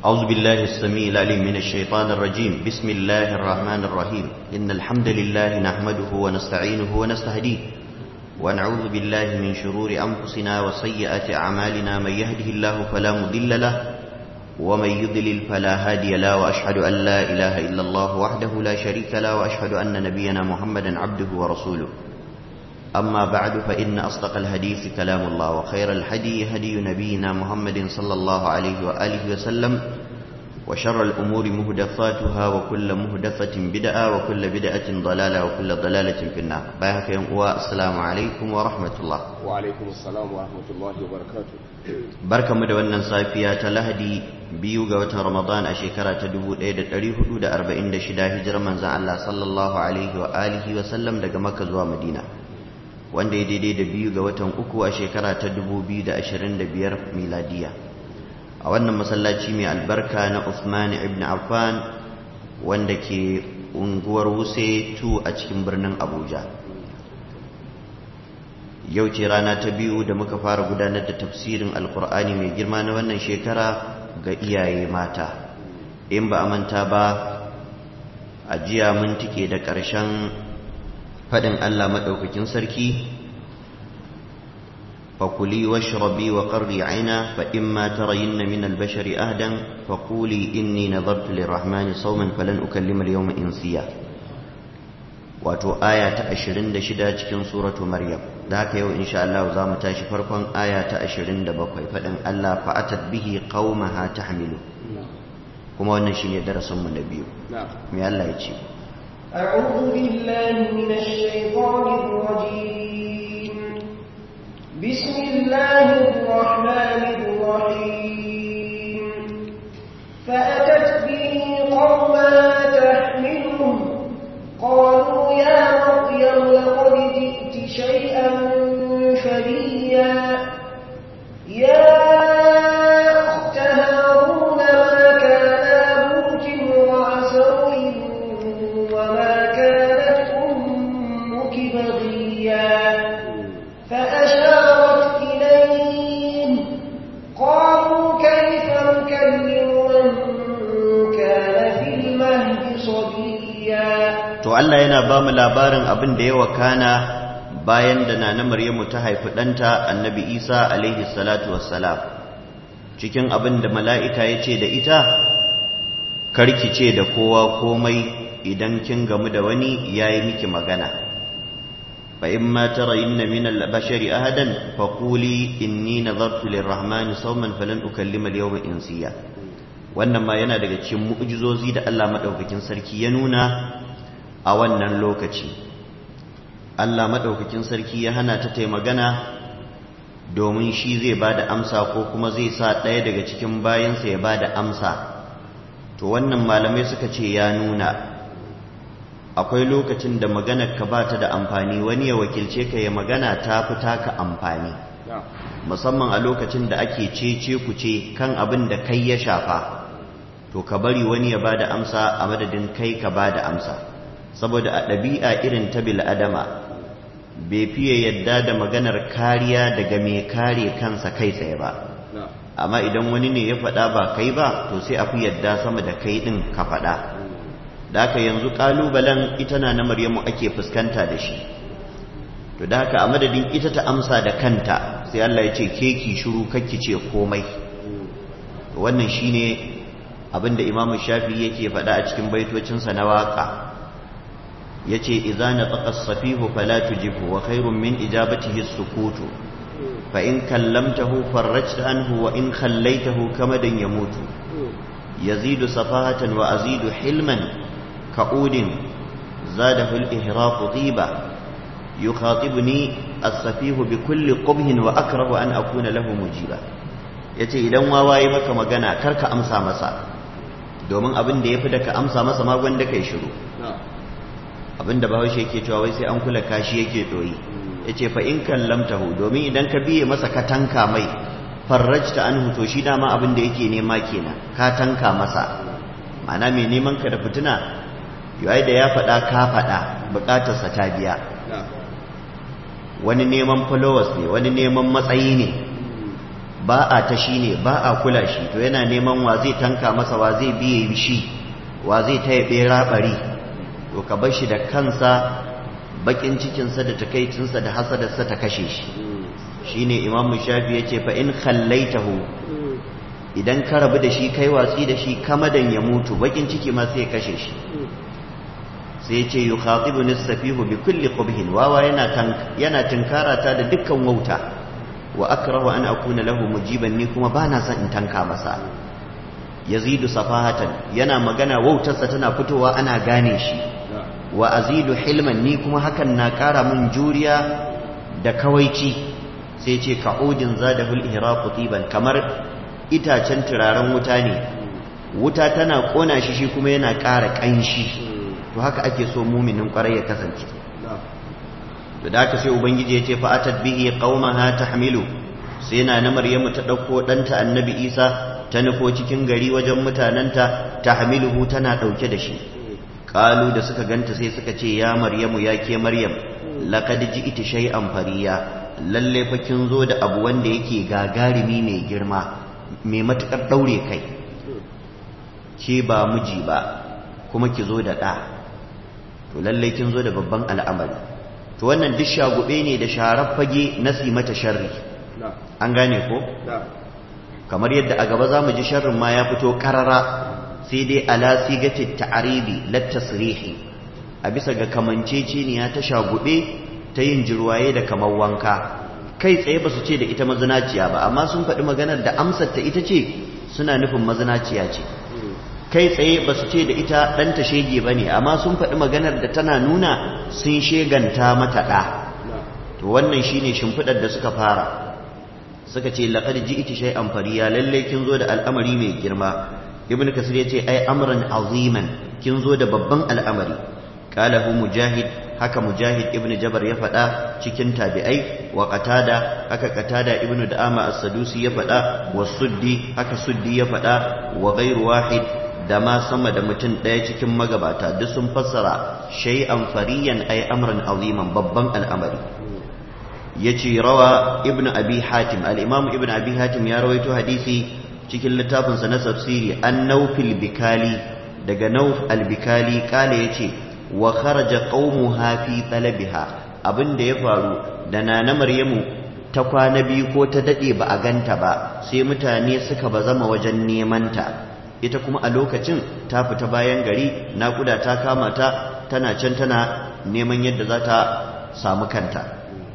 أعوذ بالله السميع العليم من الشيطان الرجيم بسم الله الرحمن الرحيم إن الحمد لله نحمده ونستعينه ونستهديه ونعوذ بالله من شرور أنفسنا وسيئات أعمالنا من يهده الله فلا مضل له ومن يضلل فلا هادي له وأشهد أن لا إله إلا الله وحده لا شريك له وأشهد أن نبينا محمدا عبده ورسوله أما بعد فإن أصدق الحديث كلام الله وخير الهدي هدي نبينا محمد صلى الله عليه وآله وسلم وشر الأمور مهدفاتها وكل مهدفة بدعة وكل بدعة ضلالة وكل ضلالة في النار باهك السلام عليكم ورحمة الله وعليكم السلام ورحمة الله وبركاته barka mu da wannan safiya ta lahadi biyu ga watan ramadan a shekara ta 1446 hijirar manzan Allah sallallahu alaihi wa alihi wa sallam daga makka zuwa madina wanda ya daidai da biyu ga watan uku a shekara ta 2025 miladiya a wannan masallaci mai albarka na Uthman ibn Affan wanda ke unguwar Wuse 2 a cikin birnin Abuja yau ce rana ta biyu da muka fara gudanar da tafsirin alkur'ani mai girma na wannan shekara ga iyaye mata in ba a manta ba a jiya mun tike da ƙarshen faɗin Allah maɗaukakin sarki fakuli washrabi wa qarri aina fa imma tarayinna min al-bashari ahdan faquli inni nadartu lirrahmani sawman falan ukallima al-yawma insiya wato aya ta 26 cikin suratu maryam da haka yau insha Allah za mu tashi farkon aya ta 27 faɗin Allah fa'atat bihi qaumaha tahmilu kuma wannan shine darasin mu na biyu me Allah ya ce أعوذ بالله من الشيطان الرجيم بسم الله الرحمن الرحيم فأتت به قومها تحمله قالوا يا مريم لقد جئت شيئا فريا يا أخت هارون ما كان أبوك امرأ سوء وما كانت أمك بغيا فأشارت إليه قالوا كيف نكلم من كان في المهد صبيا to Allah yana ba mu labarin abin da ya wakana bayan da nana Maryamu ta haifi ɗanta annabi Isa alaihi salatu wassalam cikin abin da mala'ika ya ce da ita karki ce da kowa komai idan kin gamu da wani ya yi miki magana fa in ma tarayinna min al-bashari ahadan fa quli inni nadartu lirrahmani sawman falan ukallima al-yawma insiya wannan ma yana daga cikin mu'jizozi da Allah madaukakin sarki ya nuna a wannan lokaci Allah maɗaukakin sarki ya hana ta tai magana domin shi zai ba da amsa ko kuma zai sa ɗaya daga cikin bayansa ya ba da amsa to wannan malamai suka ce ya nuna akwai lokacin da maganar ka ba ta da amfani wani ya wakilce ka ya magana ta fi taka amfani musamman a lokacin da ake cece ku ce kan abin da kai ya shafa to ka bari wani ya ba da amsa a madadin kai ka ba da amsa saboda a ɗabi'a irin ta bil'adama bai fiye yadda da maganar kariya daga mai kare kansa kai tsaye ba amma idan wani ne ya faɗa ba kai ba to sai a fi yadda sama da kai ɗin ka faɗa da haka yanzu ƙalubalen ita na na maryamu ake fuskanta da shi to da haka a madadin ita ta amsa da kanta sai Allah ya ce ke ki shiru kakki ce komai wannan shine abinda imamu shafi yake faɗa a cikin baitocinsa na waƙa yace idza nataqa as-safihu fala tujibhu wa khairun min ijabatihi as-sukutu fa in kallamtahu farajta anhu wa in khallaitahu kamadan yamutu yazidu safahatan wa azidu hilman ka'udin zadahu al-ihraq tiba yukhatibuni as-safihu bi kulli qubhin wa akrahu an akuna lahu mujiba yace idan wawaye maka magana karka amsa masa domin abin da yafi da ka amsa masa ma gwanda kai shiru abinda bahaushe yake cewa wai sai an kula kashi yake doyi yace fa in kallamtahu domin idan ka biye masa ka tanka mai farrajta anhu to shi dama abin da yake nema kenan ka tanka masa ma'ana mai neman ka da fitina yayi da ya faɗa ka faɗa buƙatarsa ta biya wani neman followers ne wani neman matsayi ne ba a ta shi ne ba a kula shi to yana neman wa zai tanka masa wa zai biye shi wa zai taya bera bari to ka bar shi da kansa bakin cikinsa da takaicinsa da hasadarsa ta kashe shi shine imamu shafi ya ce fa in khallaitahu idan ka rabu da shi kai watsi da shi kamadan ya mutu bakin ciki ma sai ya kashe shi sai ce yi khatibu nisafihu bi kulli qubhin wawa yana yana tinkara ta da dukkan wauta wa akrahu an akuna lahu mujiban ni kuma bana son in tanka masa yazidu safahatan yana magana wautarsa tana fitowa ana gane shi wa azidu hilman ni kuma hakan na kara min juriya da kawaici sai ce ka'udin zadahul ihraqu tiban kamar itacen turaren wuta ne wuta tana kona shi shi kuma yana ƙara ƙanshi to haka ake so muminin ƙwarai ya kasance to da haka sai ubangiji ya ce fa atat bihi qaumaha tahmilu sai na na maryamu ta dauko danta annabi isa ta nufo cikin gari wajen mutananta tahmiluhu tana dauke da shi qalu da suka ganta sai suka ce ya maryamu ya ke maryam laqad ji'ti shay'an fariya lalle fa kin zo da abu wanda yake gagarumi mai girma mai matukar daure kai ke ba miji ba kuma ki zo da ɗa to lalle kin zo da babban al'amari to wannan duk shagube ne da sharar fage na mata sharri an gane ko kamar yadda a gaba za mu ji sharrin ma ya fito karara sai dai ala sigati ta'aribi lattasrihi a bisa ga kamanceceniya ta shagube ta yin jirwaye da kamar wanka kai tsaye ba su ce da ita mazinaciya ba amma sun faɗi maganar da amsar ta ita ce suna nufin mazinaciya ce kai tsaye ba su ce da ita ɗanta shege ba ne amma sun faɗi maganar da tana nuna sun sheganta mata ɗa to wannan shine shimfiɗar da suka fara suka ce laƙar ji ita shai amfariya lallai kin zo da al'amari mai girma ibn kasir ya ce ai amran aziman kin zo da babban al'amari qalahu mujahid haka mujahid ibn jabar ya faɗa cikin tabi'ai wa qatada haka qatada ibn da'ama as-sadusi ya faɗa wa suddi haka suddi ya faɗa wa ghairu wahid da ma sama da mutum ɗaya cikin magabata duk sun fassara shay'an fariyan ay amran aziman babban al'amari yace rawa ibn abi hatim al-imam ibn abi hatim ya rawaito hadisi cikin littafinsa na tafsiri an naufil bikali daga nauf al-bikali kale yace wa kharaja qaumuha fi talabiha abin da ya faru da nana maryamu ta kwana biyu ko ta dade ba a ganta ba sai mutane suka bazama wajen neman ta ita kuma a lokacin ta fita bayan gari naƙuda ta kama ta tana can tana neman yadda za ta samu kanta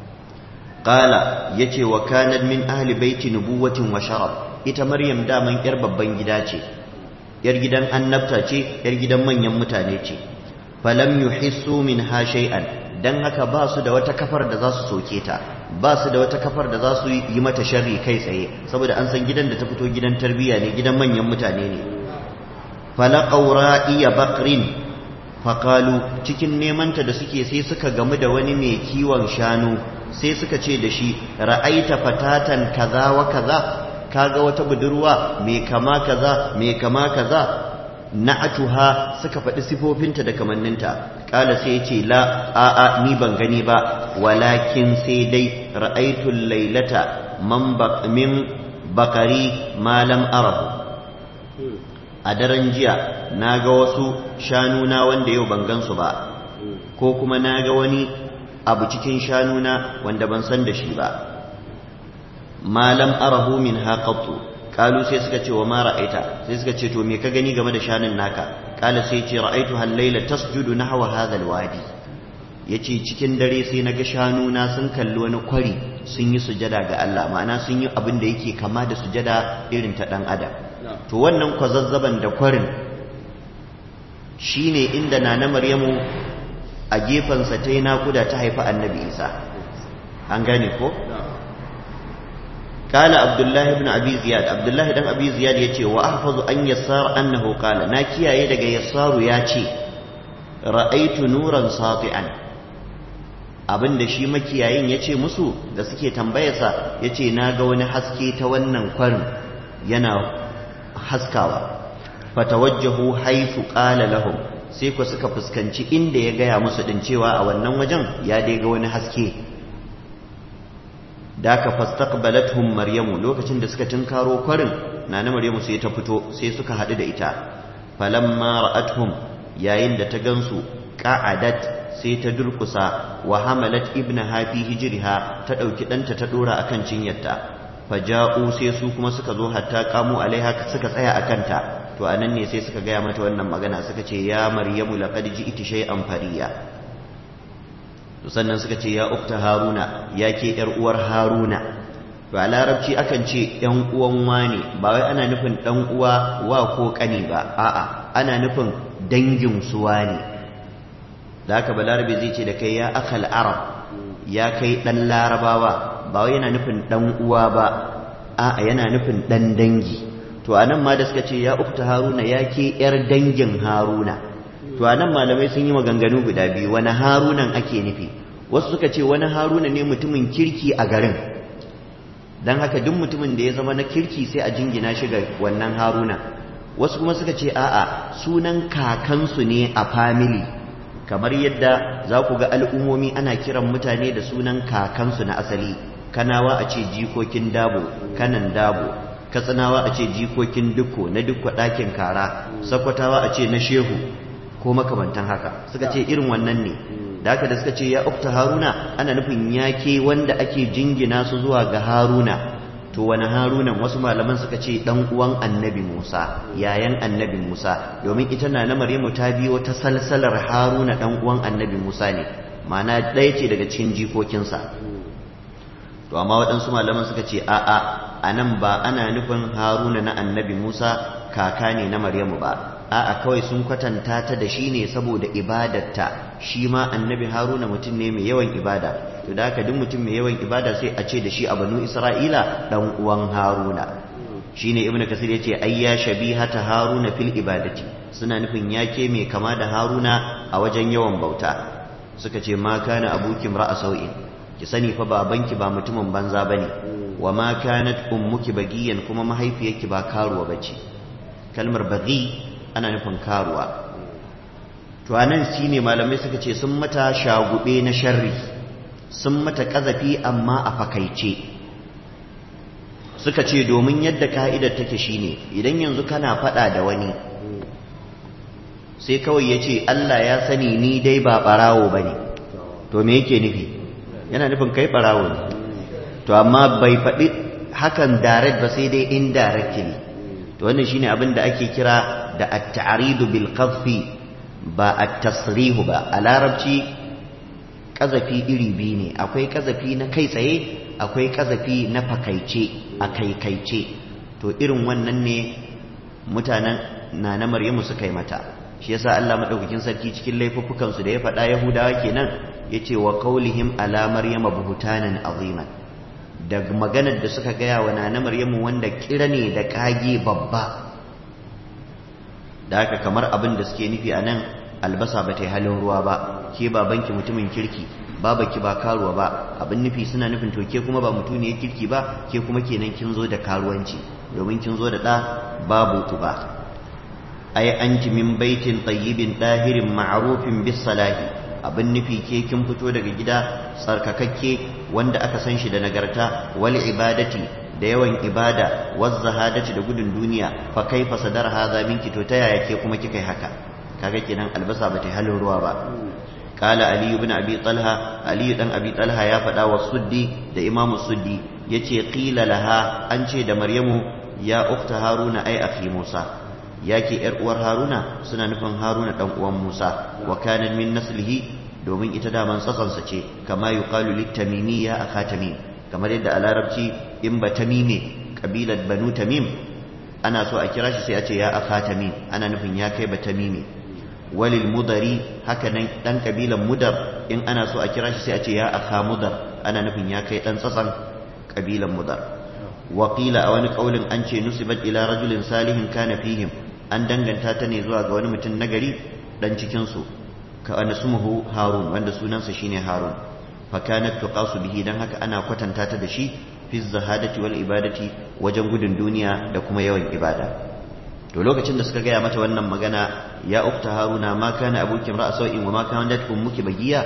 qala yace wa kanat min ahli baiti nubuwatin wa sharaf ita maryam daman yar babban gida ce yar gidan annabta ce yar gidan manyan mutane ce falam yuhissu minha shay'an dan haka ba su da wata kafar da za su soke ta ba su da wata kafar da za su yi mata sharri kai tsaye saboda an san gidan da ta fito gidan tarbiyya ne gidan manyan mutane ne falaqaw ra'iya baqrin faqalu cikin nemanta da suke sai suka gamu da wani mai kiwon shanu sai suka ce da shi ra'aita fatatan kaza wa kaza kaga wata budurwa mai kama kaza mai kama kaza na'atuha suka faɗi sifofinta da kamanninta ƙala sai ce la a'a ni ban gani ba walakin sai dai ra'aitul lailata man min bakari malam arahu a daren jiya na ga wasu shanuna wanda yau ban gansu ba ko kuma na ga wani abu cikin shanuna wanda ban san da shi ba malam arahu min haƙaƙtu kalu sai suka ce wa ma ra'aita sai suka ce to me ka gani game da shanun naka kala sai ce ra'aitu hallayla tasjudu nahwa hadha alwadi yace cikin dare sai naga shanu na sun kalli wani kwari sun yi sujada ga Allah ma'ana sun yi abin da yake kama da sujada irin ta dan adam to wannan kwazazzaban da kwarin shine inda nana maryamu a gefensa ta yi nakuda ta haifi annabi isa an gane ko قال عبد الله بن ابي زياد عبد الله بن ابي زياد yace wa ahfazu an yassar annahu qala na kiyaye daga yassaru yace ra'aitu nuran sati'an abinda shi makiyayin yace musu da suke tambayarsa yace naga wani haske ta wannan kwarin yana haskawa fatawajjahu haythu qala lahum sai ku suka fuskanci inda ya gaya musu din cewa a wannan wajen ya dai ga wani haske da ka fastaqbalathum maryamu lokacin da suka tinkaro kwarin nana maryamu sai ta fito sai suka haɗu da ita falamma ra'atuhum yayin da ta gansu qa'adat sai ta durkusa wa hamalat ibnaha fi hijriha ta dauki danta ta dora akan cinyarta faja'u sai su kuma suka zo hatta qamu alaiha suka tsaya akan ta to anan ne sai suka gaya mata wannan magana suka ce ya maryamu laqad ji'ti shay'an fariya to sannan suka ce ya ukta haruna ya ke yar uwar haruna to a larabci akan ce yan uwan wane ba wai ana nufin dan uwa wa ko kani ba a'a ana nufin dangin suwa ne da haka balarabe zai ce da kai ya akal arab ya kai dan larabawa ba wai yana nufin dan uwa ba a'a yana nufin dan dangi to anan ma da suka ce ya ukta haruna ya ke yar dangin haruna to anan malamai sun yi maganganu guda biyu wani harunan ake nufi wasu suka ce wani haruna ne mutumin kirki a garin don haka duk mutumin da ya zama na kirki sai a jingina shi ga wannan haruna wasu kuma suka ce a'a sunan kakansu ne a family kamar yadda za ku ga al'ummomi ana kiran mutane da sunan kakansu na asali kanawa a ce jikokin dabo kanan dabo katsinawa a ce jikokin dukko na dukko ɗakin kara sakwatawa a ce na shehu ko makamantan haka suka ce irin wannan ne da haka da suka ce ya ukta haruna ana nufin yake wanda ake jingina su zuwa ga haruna to wani harunan wasu malaman suka ce dan uwan annabi musa yayan annabi musa domin ita na na maryamu ta biyo ta salsalar haruna dan uwan annabi musa ne ma'ana ɗaya ce daga cikin jikokinsa to amma waɗansu malaman suka ce a'a a nan ba ana nufin haruna na annabi musa kaka ne na maryamu ba a'a kawai sun kwatanta ta da shi ne saboda ibadarta shi ma annabi haruna mutum ne mai yawan ibada to da haka duk mutum mai yawan ibada sai a ce da shi a banu isra'ila dan uwan haruna shine ibnu kasir yace ai ya shabihata haruna fil ibadati suna nufin yake mai kama da haruna a wajen yawan bauta suka ce ma kana abuki ra'a sau'in ki sani fa babanki ba mutumin banza bane wa ma kanat ummuki bagiyan kuma mahaifiyarki ba karuwa bace kalmar bagi ana nufin karuwa to anan shine malamai suka ce sun mata shagube na sharri sun mata kazafi amma a fakaice suka ce domin yadda ka'idar take shine idan yanzu kana fada da wani sai kawai ya ce Allah ya sani ni dai ba barawo bane to me yake nufi yana nufin kai barawo ne to amma bai faɗi hakan direct ba sai dai indirectly to wannan shine abin da ake kira da at-ta'ridu bil qadfi ba at-tasrih ba a larabci kazafi iri biyu ne akwai kazafi na kai tsaye akwai kazafi na fakaice a kaikaice to irin wannan ne mutanen na na maryamu suka yi mata shi yasa Allah madaukakin sarki cikin laifuffukan su da ya faɗa yahudawa kenan yace wa qaulihim ala maryama buhtanan aziman da maganar da suka gaya wa na maryamu wanda kira ne da kage babba da haka kamar abin da suke nufi a nan albasa ba ta yi halin ruwa ba ke babanki mutumin kirki babaki ba karuwa ba abin nufi suna nufin to ke kuma ba mutuniyar kirki ba ke kuma kenan kin zo da karuwanci domin kin zo da ɗa babu ku ba ai anti min baitin tayyibin dahirin ma'rufin bis salahi abin nufi ke kin fito daga gida tsarkakakke wanda aka san shi da nagarta wal ibadati da yawan ibada waz zahadati da gudun duniya fa kaifa sadar hadha minki to ta yaya ke kuma kika yi haka kaga kenan albasa bata halin ruwa ba qala ali ibn abi talha ali dan abi talha ya faɗa wa suddi da imamu suddi yace qila laha an ce da maryamu ya ukhta haruna ai akhi musa yake yar uwar haruna suna nufin haruna dan uwan musa wa kana min naslihi domin ita daman tsatsansa ce kama yuqalu litamimi ya akha tamim kamar yadda a larabci in ba tamime kabilar banu tamim ana so a kira shi sai a ce ya akha tamim ana nufin ya kai ba tamime walil mudari haka nan dan kabilan mudar in ana so a kira shi sai a ce ya akha mudar ana nufin ya kai dan tsatsan kabilan mudar وقيل a wani kaulin an ce nusibat ila rajulin salihin kana fihim an danganta ta ne zuwa ga wani mutum nagari dan cikin su ka anasmuhu harun wanda sunansa shine harun fa kanat tuqasu bihi dan haka ana kwatanta ta da shi fi zahadati wal ibadati wajen gudun duniya da kuma yawan ibada to lokacin da suka gaya mata wannan magana ya ukta haruna ma kana abuki ra'a sau'in wa ma kana ummuki bagiya to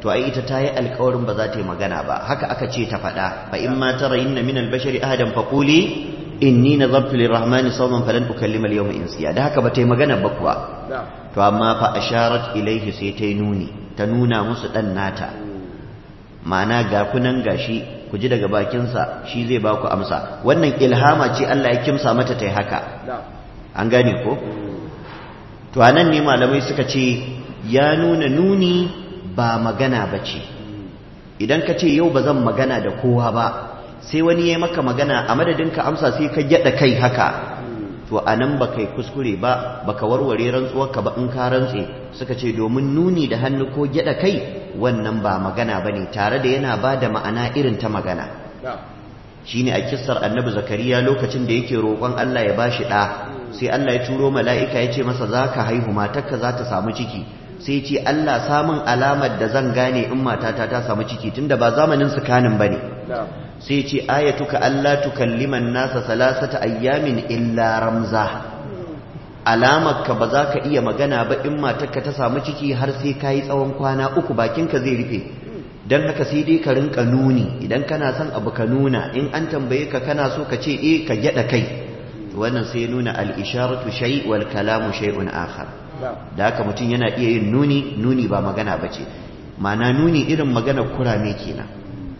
to ai ita ta yi alkawarin ba za ta yi magana ba haka aka ce ta faɗa fa in ma tara inna min albashari ahadan faquli inni nazartu lirrahmani sawman falan ukallima al-yawma insiya da haka ba ta yi magana ba kuwa to amma fa asharat ilaihi sai ta yi nuni ta nuna musu dan nata ma'ana ga kunan gashi ku ji daga bakinsa shi zai ba ku amsa wannan ilhama ce Allah ya kimsa mata ta yi haka an gane ko to anan ne malamai suka ce ya nuna nuni ba magana ba ce idan ka ce yau ba zan magana da kowa ba sai wani ya maka magana a madadin ka amsa sai ka gyada kai haka to a nan ba kai kuskure ba baka warware rantsuwarka ba in ka rantse suka ce domin nuni da hannu ko gyada kai wannan ba magana ba ne tare da yana ba da ma'ana irin ta magana shine a kissar annabi zakariya lokacin da yake roƙon Allah ya bashi ɗa sai Allah ya turo mala'ika ya ce masa za ka haihu matarka za ta samu ciki sai ce Allah samun alamar da zan gane in matata ta samu ciki tunda ba zamanin su kanin ba ne sai ce ayatuka Allah tukalliman nasa salasata ayyamin illa ramza alamarka ba za ka iya magana ba in matarka ta samu ciki har sai ka yi tsawon kwana uku bakinka zai rufe don haka sai dai ka rinka nuni idan kana son abu ka nuna in an tambaye ka kana so ka ce eh ka gyada kai wannan sai ya nuna al-isharatu shay wal kalamu shay'un akhar da haka mutum yana iya yin nuni nuni ba magana bace ma'ana nuni irin magana kurame kenan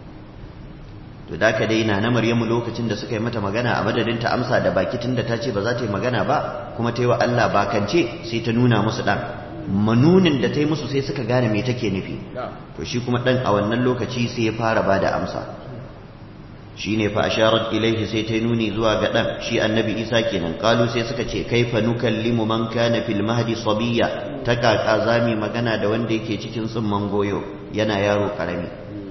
to da haka dai na na Maryamu lokacin da suka yi mata magana a madadin ta amsa da baki tunda ta ce ba za ta yi magana ba kuma ta yi wa Allah bakance sai ta nuna musu dan manunin da ta yi musu sai suka gane me take nufi to shi kuma dan a wannan lokaci sai ya fara bada amsa shine fa asharat ilaihi sai ta nuni zuwa ga dan shi annabi Isa kenan kalu sai suka ce kaifa nukallimu man kana fil mahdi sabiya ta kaka zami magana da wanda yake cikin tsumman goyo yana yaro karami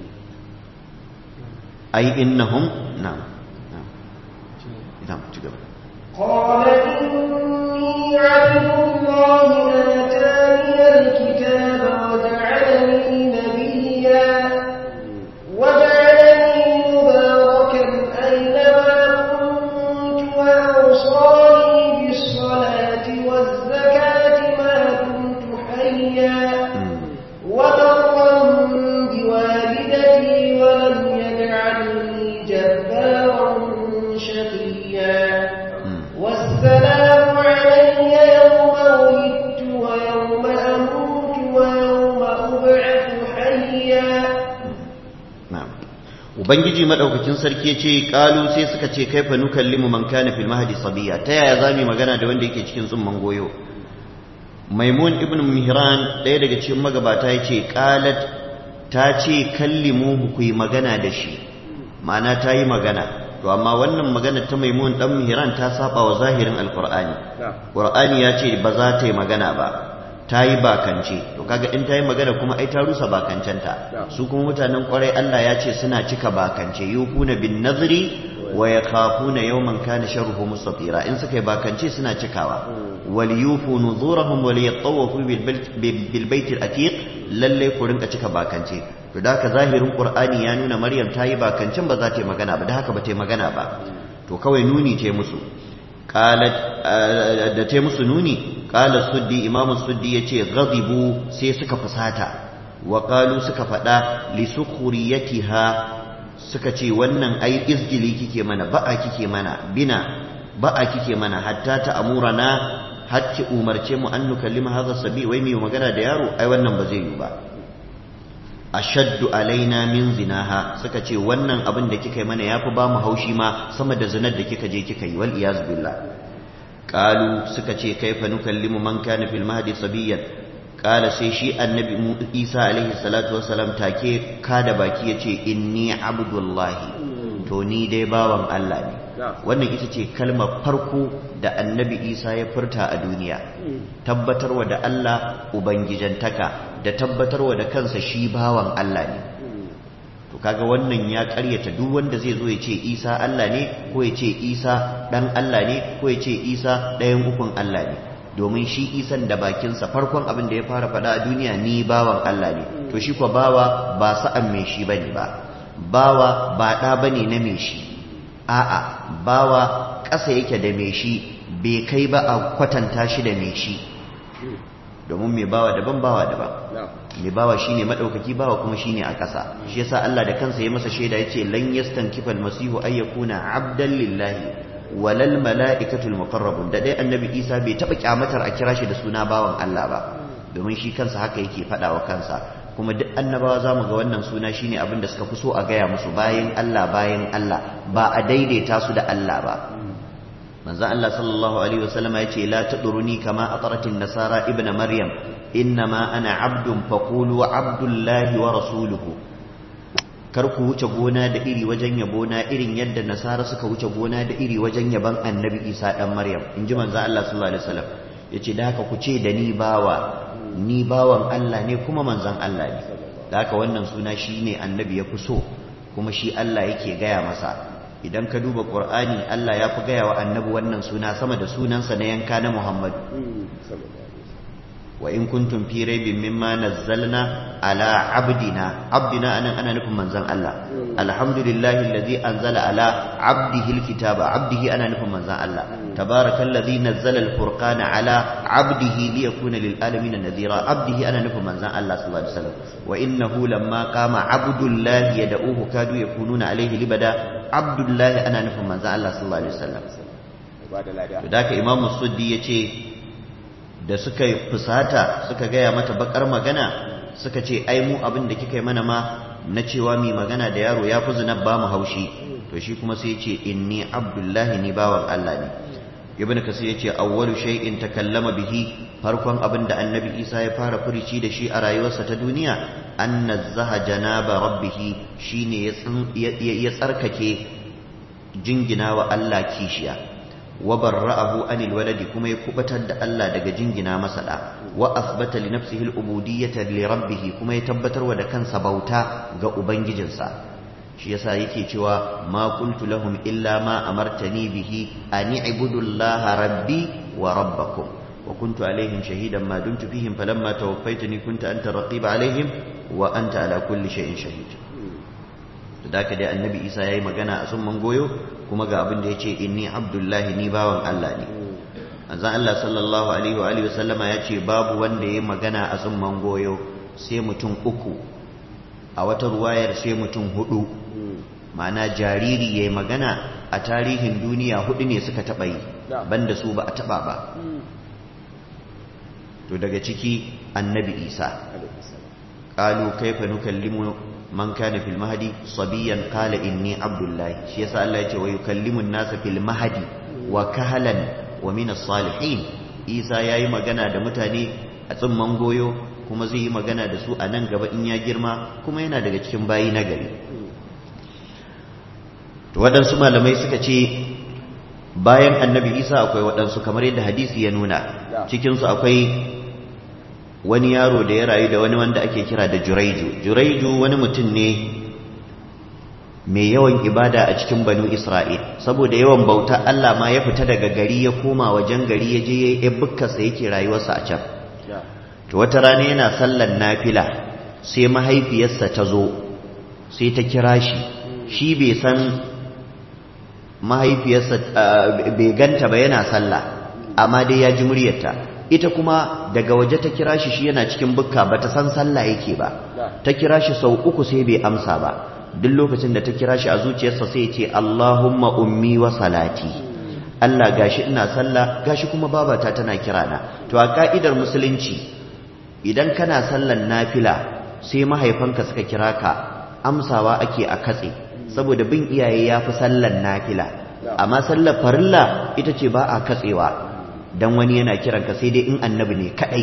ai innahum na'am na'am ci gaba قال إني عبد الله آتاني الكتاب وجعلني نبيا وجعلني مباركا أينما كنت وأوصاني بالصلاة والزكاة ما كنت حيا وبرا بوالدتي ولم يجعلني جبارا شقيا والسلام علي يوم ولدت ويوم أموت ويوم أبعث حيا na'am ubangiji madaukakin sarki yace qalu sai suka ce kaifa nukallimu man kana fil mahdi sabiya ta yaya zamu magana da wanda yake cikin tsumman goyo maimun ibn mihran ɗaya daga cikin magabata yace qalat ta ce kallimu ku yi magana da shi ma'ana ta yi magana to amma wannan magana ta maimun dan mihran ta saba wa zahirin alqur'ani qur'ani ya ce ba za ta yi magana ba ta yi bakance to kaga in ta yi magana kuma ai ta rusa bakancenta su kuma mutanen kwarai Allah ya ce suna cika bakance yufuna bin nazri wa yakhafuna yawman kana sharruhu mustatira in suka yi bakance suna cikawa wal yufu nuzurahum wa liyatawafu bil bait al atiq lalle ku rinka cika bakance to da haka zahirin qur'ani ya nuna maryam ta yi bakancen ba za ta yi magana ba da haka ba ta yi magana ba to kawai nuni ce musu qalat da ta musu nuni qala suddi imamu suddi yace ghadibu sai suka fusata wa qalu suka fada li sukhriyatiha suka ce wannan ai izgili kike mana ba'a kike mana bina ba'a kike mana hatta ta amurana hakki umarce mu an nukallima hadha sabi wai mai magana da yaro ai wannan ba zai yi ba ashaddu alaina min zinaha suka ce wannan abin da kika yi mana yafi ba mu haushi ma sama da zinar da kika je kika yi wal iyaz billah qalu suka ce kaifa nukallimu man kana fil mahdi sabiyan qala sai shi annabi Isa alaihi salatu wassalam take kada baki yace inni abdullahi to ni dai bawan Allah ne wannan ita ce kalmar farko da annabi Isa ya furta a duniya tabbatarwa da Allah ubangijantaka da tabbatarwa da kansa shi bawan Allah ne to kaga wannan ya karyata duk wanda zai zo ya ce Isa Allah ne ko ya ce Isa dan Allah ne ko ya ce Isa ɗayan ukun Allah ne domin shi Isan da bakinsa farkon abin da ya fara faɗa a duniya ni bawan Allah ne to shi kwa bawa ba sa'an mai shi bane ba bawa ba ɗa bane na mai shi a'a bawa ƙasa yake da mai shi bai kai ba a kwatanta shi da mai shi domin mai bawa daban bawa daban mai bawa shine madaukaki bawa kuma shine a ƙasa shi yasa Allah da kansa ya masa shaida yace lan yastankifa almasihu ay yakuna abdan lillahi walal mala'ikatul muqarrabun da dai annabi Isa bai taba kyamatar a kira shi da suna bawan Allah ba domin shi kansa haka yake faɗa wa kansa kuma duk annabawa zamu ga wannan suna shine abin da suka fi so a gaya musu bayan Allah bayan Allah ba a daidaita su da Allah ba manzo Allah sallallahu alaihi wasallam ya ce la taduruni kama ataratin nasara ibnu maryam innama ana abdun faqulu abdullahi wa rasuluhu kar ku wuce gona da iri wajen yabona irin yadda nasara suka wuce gona da iri wajen yaban annabi isa dan maryam in ji manzo Allah sallallahu alaihi wasallam yace da haka ku ce da ni bawa ni bawan Allah ne kuma manzon Allah ne da haka wannan suna shine annabi ya fi so kuma shi Allah yake gaya masa idan ka duba qur'ani Allah ya fi gaya wa annabi wannan suna sama da sunansa na yanka na Muhammad wa in kuntum fi raibin mimma nazzalna ala abdina abdina anan ana nufin manzon Allah alhamdulillahi alladhi anzala ala abdihi alkitaba abdihi ana nufin manzon Allah tabarakallazi nazzala alfurqana ala abdihi liyakuna lilalamin nadhira abdihi ana nufin manzon Allah sallallahu alaihi wasallam wa innahu lamma qama abdullahi yad'uhu kadu yakununa alaihi libada abdullahi ana nufin manzon Allah sallallahu alaihi wasallam to da ka imamu suddi yace da suka fusata suka gaya mata bakar magana suka ce ai mu abin da kika yi mana ma na cewa mi magana da yaro ya fi zina ba mu haushi to shi kuma sai ce inni abdullahi ni bawan Allah ne ibn kasir yace awwalu shay'in takallama bihi farkon abin da annabi Isa ya fara furici da shi a rayuwarsa ta duniya anna zaha janaba rabbih shine ya tsarkake jingina wa Allah kishiya wa barra'ahu anil waladi kuma ya kubatar da Allah daga jingina masa da wa asbata li nafsihi al-ubudiyyata li rabbih kuma ya tabbatarwa da kansa bauta ga ubangijinsa shi yasa yake cewa ma qultu lahum illa ma amartani bihi an i'budu Allah rabbi wa rabbakum wa kuntu alaihim shahidan ma dumtu fihim falamma tawaffaytani kunta anta raqiba alaihim wa anta ala kulli shay'in shahid da haka dai annabi Isa yayi magana a summan goyo kuma ga abin da ya ce inni abdullahi ni bawan Allah ne azan Allah sallallahu alaihi wa alihi wasallama ya ce babu wanda ya magana a tsumman goyo sai mutum uku a wata ruwayar sai mutum hudu ma'ana jariri ya yi magana a tarihin duniya hudu ne suka taɓa yi banda su ba a taɓa ba to daga ciki annabi isa ƙalu kaifa nukallimu man kana fil mahdi sabiyan qala inni abdullahi shi yasa Allah ya ce wa yukallimu an-nasa fil mahdi wa kahalan wa min as-salihin Isa yayi magana da mutane a tsimman goyo kuma zai yi magana da su a nan gaba in ya girma kuma yana daga cikin bayi na gari to waɗansu malamai suka ce bayan annabi Isa akwai waɗansu kamar yadda hadisi ya nuna cikinsu akwai wani yaro da ya rayu da wani wanda ake kira da juraiju juraiju wani mutum ne mai yawan ibada a cikin banu isra'il saboda yawan bauta Allah ma ya fita daga gari ya koma wajen gari ya je ya yi bukkarsa yake rayuwarsa a can to wata rana yana sallan nafila sai mahaifiyarsa ta zo sai ta kira shi shi bai san mahaifiyarsa bai ganta ba yana sallah amma dai ya ji muryarta ita kuma daga waje ta kira shi shi yana cikin bukka ba ta san sallah yake ba ta kira shi sau uku sai bai amsa ba duk lokacin da ta kira shi a zuciyarsa sai ya ce Allahumma ummi wa salati Allah gashi ina sallah gashi kuma babata tana kira na to a ka'idar musulunci idan kana sallan nafila sai mahaifanka suka kira ka amsawa ake a katse saboda bin iyaye ya fi sallan nafila amma sallar farilla ita ce ba a katsewa dan wani yana kiranka sai dai in annabi ne kadai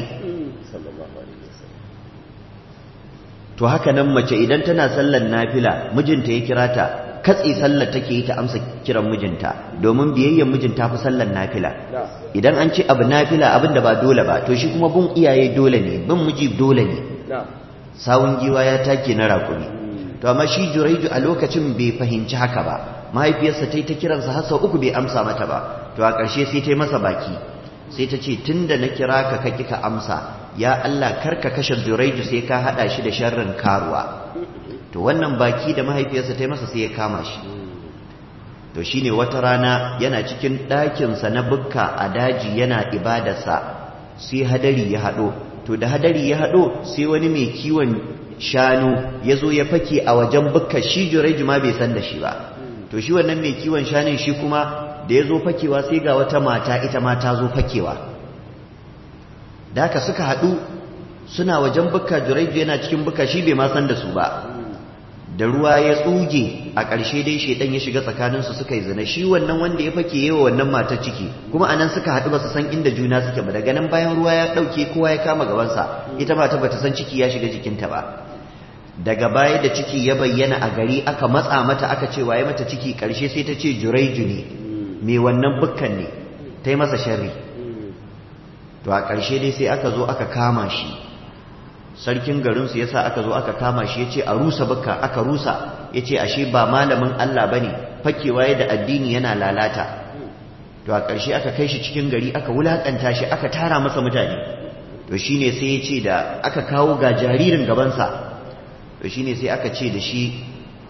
to haka nan mace idan tana sallar nafila mijinta ya kira ta katse sallar take yi ta amsa kiran mijinta domin biyayyen mijinta fi sallar nafila idan an ce abu nafila abin da ba dole ba to shi kuma bin iyaye dole ne bin miji dole ne sawun giwa ya take na rakumi to amma shi juraiju a lokacin bai fahimci haka ba mahaifiyarsa ta yi ta kiransa har sau uku bai amsa mata ba to a ƙarshe sai ta yi masa baki sai ta ce tun da na kira ka ka ka amsa ya Allah kar ka kashe juraiju sai ka haɗa shi da sharrin karuwa to wannan baki da mahaifiyarsa ta yi masa sai ya kama shi to shine wata rana yana cikin ɗakinsa na bukka a daji yana ibadarsa sai hadari ya haɗo to da hadari ya haɗo sai wani mai kiwon shanu ya zo ya fake a wajen bukka shi juraiju ma bai san da shi ba to shi wannan mai kiwon shanun shi kuma da ya zo fakewa sai ga wata mata ita ma ta zo fakewa da haka suka haɗu suna wajen bukka juraiju yana cikin bukka shi bai ma san da su ba da ruwa ya tsuge a ƙarshe dai shaidan ya shiga tsakaninsu suka yi zina shi wannan wanda ya fake yawa wannan matar ciki kuma anan suka haɗu ba su san inda juna suke ba daga nan bayan ruwa ya ɗauke kowa ya kama gabansa ita mata bata san ciki ya shiga jikinta ba daga baya da ciki ya bayyana a gari aka matsa mata aka ce waye mata ciki ƙarshe sai ta ce juraiju ne mai wannan bukkan ne ta yi masa sharri to a ƙarshe dai sai aka zo aka kama shi sarkin garinsu ya sa aka zo aka kama shi ya ce a rusa bukka aka rusa ya ce ashe ba malamin Allah ba ne fakewa da addini yana lalata to a ƙarshe aka kai shi cikin gari aka wulaƙanta shi aka tara masa mutane to shi ne sai ya ce da aka kawo ga jaririn gabansa to shi ne sai aka ce da shi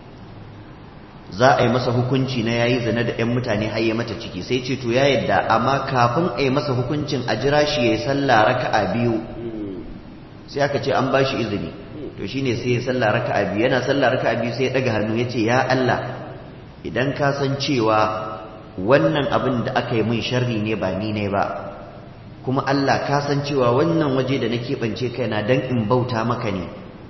za a yi masa hukunci na yayi zina da 'yan mutane har ya mata ciki sai ce to ya yadda amma kafin a yi masa hukuncin a jira shi ya yi sallah raka'a biyu sai aka ce an ba shi izini to shine sai ya sallah raka'a biyu yana sallah raka'a biyu sai ya daga hannu ya ce ya Allah idan ka san cewa wannan abin da aka yi min sharri ne ba ni ne ba kuma Allah ka san cewa wannan waje da na keɓance kaina dan in bauta maka ne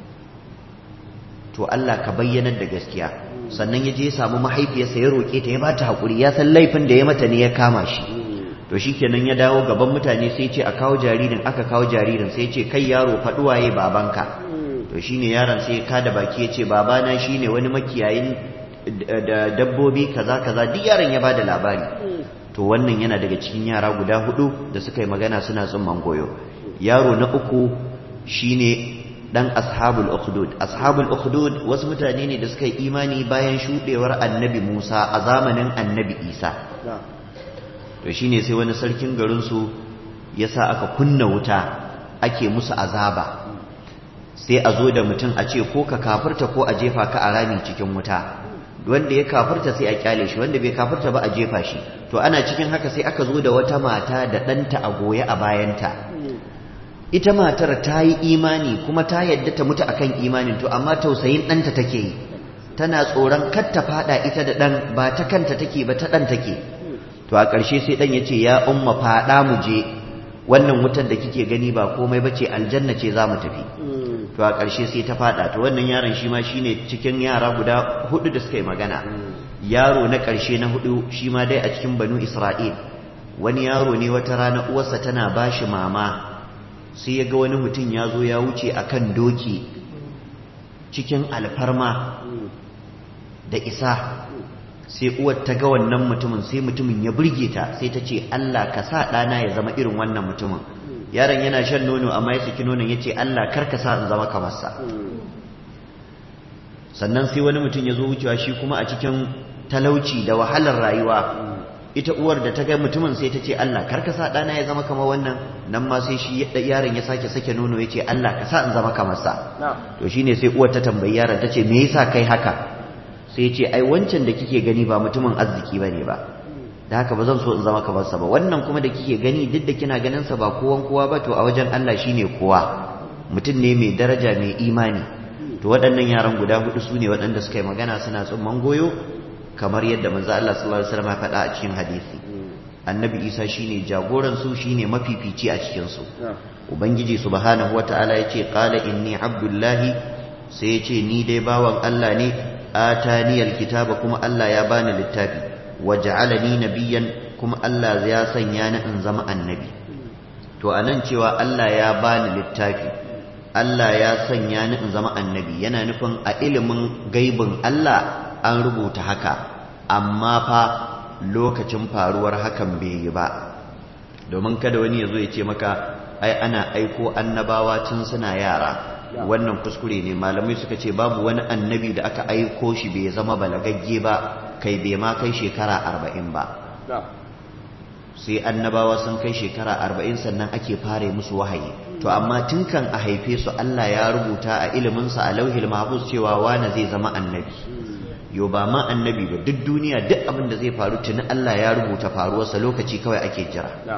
to Allah ka bayyanar da gaskiya sannan ya je ya samu mahaifiyarsa ya roƙe ta ya ba ta haƙuri ya san laifin da ya mata ne ya kama shi to shikenan ya dawo gaban mutane sai ce a kawo jaririn aka kawo jaririn sai ce kai yaro faɗuwaye babanka to shine yaron sai ka da baki ya ce babana shine wani makiyayin da dabbobi kaza kaza duk yaron ya bada labari to wannan yana daga cikin yara guda hudu da suka yi magana suna tsumman goyo yaro na uku shine dan ashabul ukhdud ashabul ukhdud wasu mutane ne da suka yi imani bayan shudewar annabi Musa a zamanin annabi Isa to shine sai wani sarkin garinsu ya sa aka kunna wuta ake musu azaba sai a zo da mutum a ce ko ka kafirta ko a jefa ka a rami cikin wuta wanda ya kafirta sai a kyale shi wanda bai kafirta ba a jefa shi to ana cikin haka sai aka zo da wata mata da ɗanta a goye a bayanta ita matar ta yi imani kuma ta yadda ta mutu akan imanin to amma tausayin ɗanta take yi tana tsoron kar ta faɗa ita da ɗan ba ta kanta take ba ta ɗan take to a ƙarshe sai ɗan ya ce ya umma faɗa mu je wannan wutar da kike gani ba komai ba ce aljanna ce za mu tafi to a ƙarshe sai ta faɗa to wannan yaron shi ma shi ne cikin yara guda hudu da suka yi magana yaro na ƙarshe na hudu shi ma dai a cikin banu isra'il wani yaro ne wata rana uwarsa tana ba shi mama sai ya ga wani mutum ya zo ya wuce a kan doki cikin alfarma da isa sai uwar ta ga wannan mutumin sai mutumin ya burge ta sai ta ce Allah ka sa ɗana ya zama irin wannan mutumin yaron yana shan nono amma ya saki nonon ya ce Allah kar ka sa in zama kamar sa sannan sai wani mutum ya zo wucewa shi kuma a cikin talauci da wahalar rayuwa ita uwar da ta ga mutumin sai ta ce Allah kar ka sa ɗana ya zama kamar wannan nan ma sai shi yaron ya sake sake nono ya ce Allah ka sa in zama kamar sa to shine sai uwar ta tambayi yaron ta ce me yasa kai haka sai ce ai wancan da kike gani ba mutumin arziki bane ba da haka ba zan so in zama kamar sa ba wannan kuma da kike gani duk da kina ganin sa ba kowan kowa ba to a wajen Allah shine kowa mutum ne mai daraja mai imani to waɗannan yaran guda hudu su ne waɗanda suka yi magana suna tsumman goyo kamar yadda manzo Allah sallallahu alaihi wasallam ya faɗa a cikin hadisi annabi Isa shine jagoran su shine mafifici a cikin su ubangiji subhanahu wataala yace qala inni abdullahi sai yace ni dai bawan Allah ne ataniyal kitaba kuma Allah ya bani littafi waj'alani nabiyyan kuma Allah ya sanya ni in zama annabi to anan cewa Allah ya bani littafi Allah ya sanya ni in zama annabi yana nufin a ilimin gaibin Allah an rubuta haka amma fa lokacin faruwar hakan bai yi ba domin kada wani ya zo ya ce maka ai ana aiko annabawa tun suna yara wannan kuskure ne malamai suka ce babu wani annabi da aka aiko shi bai zama balagagge ba kai bai ma kai shekara arba'in ba sai annabawa sun kai shekara arba'in sannan ake fara musu wahayi to amma tun kan a haife su Allah ya rubuta a iliminsa a lauhil mahfuz cewa wane zai zama annabi yo ba ma annabi ba duk duniya duk abin da zai faru tuni Allah ya rubuta faruwarsa lokaci kawai ake jira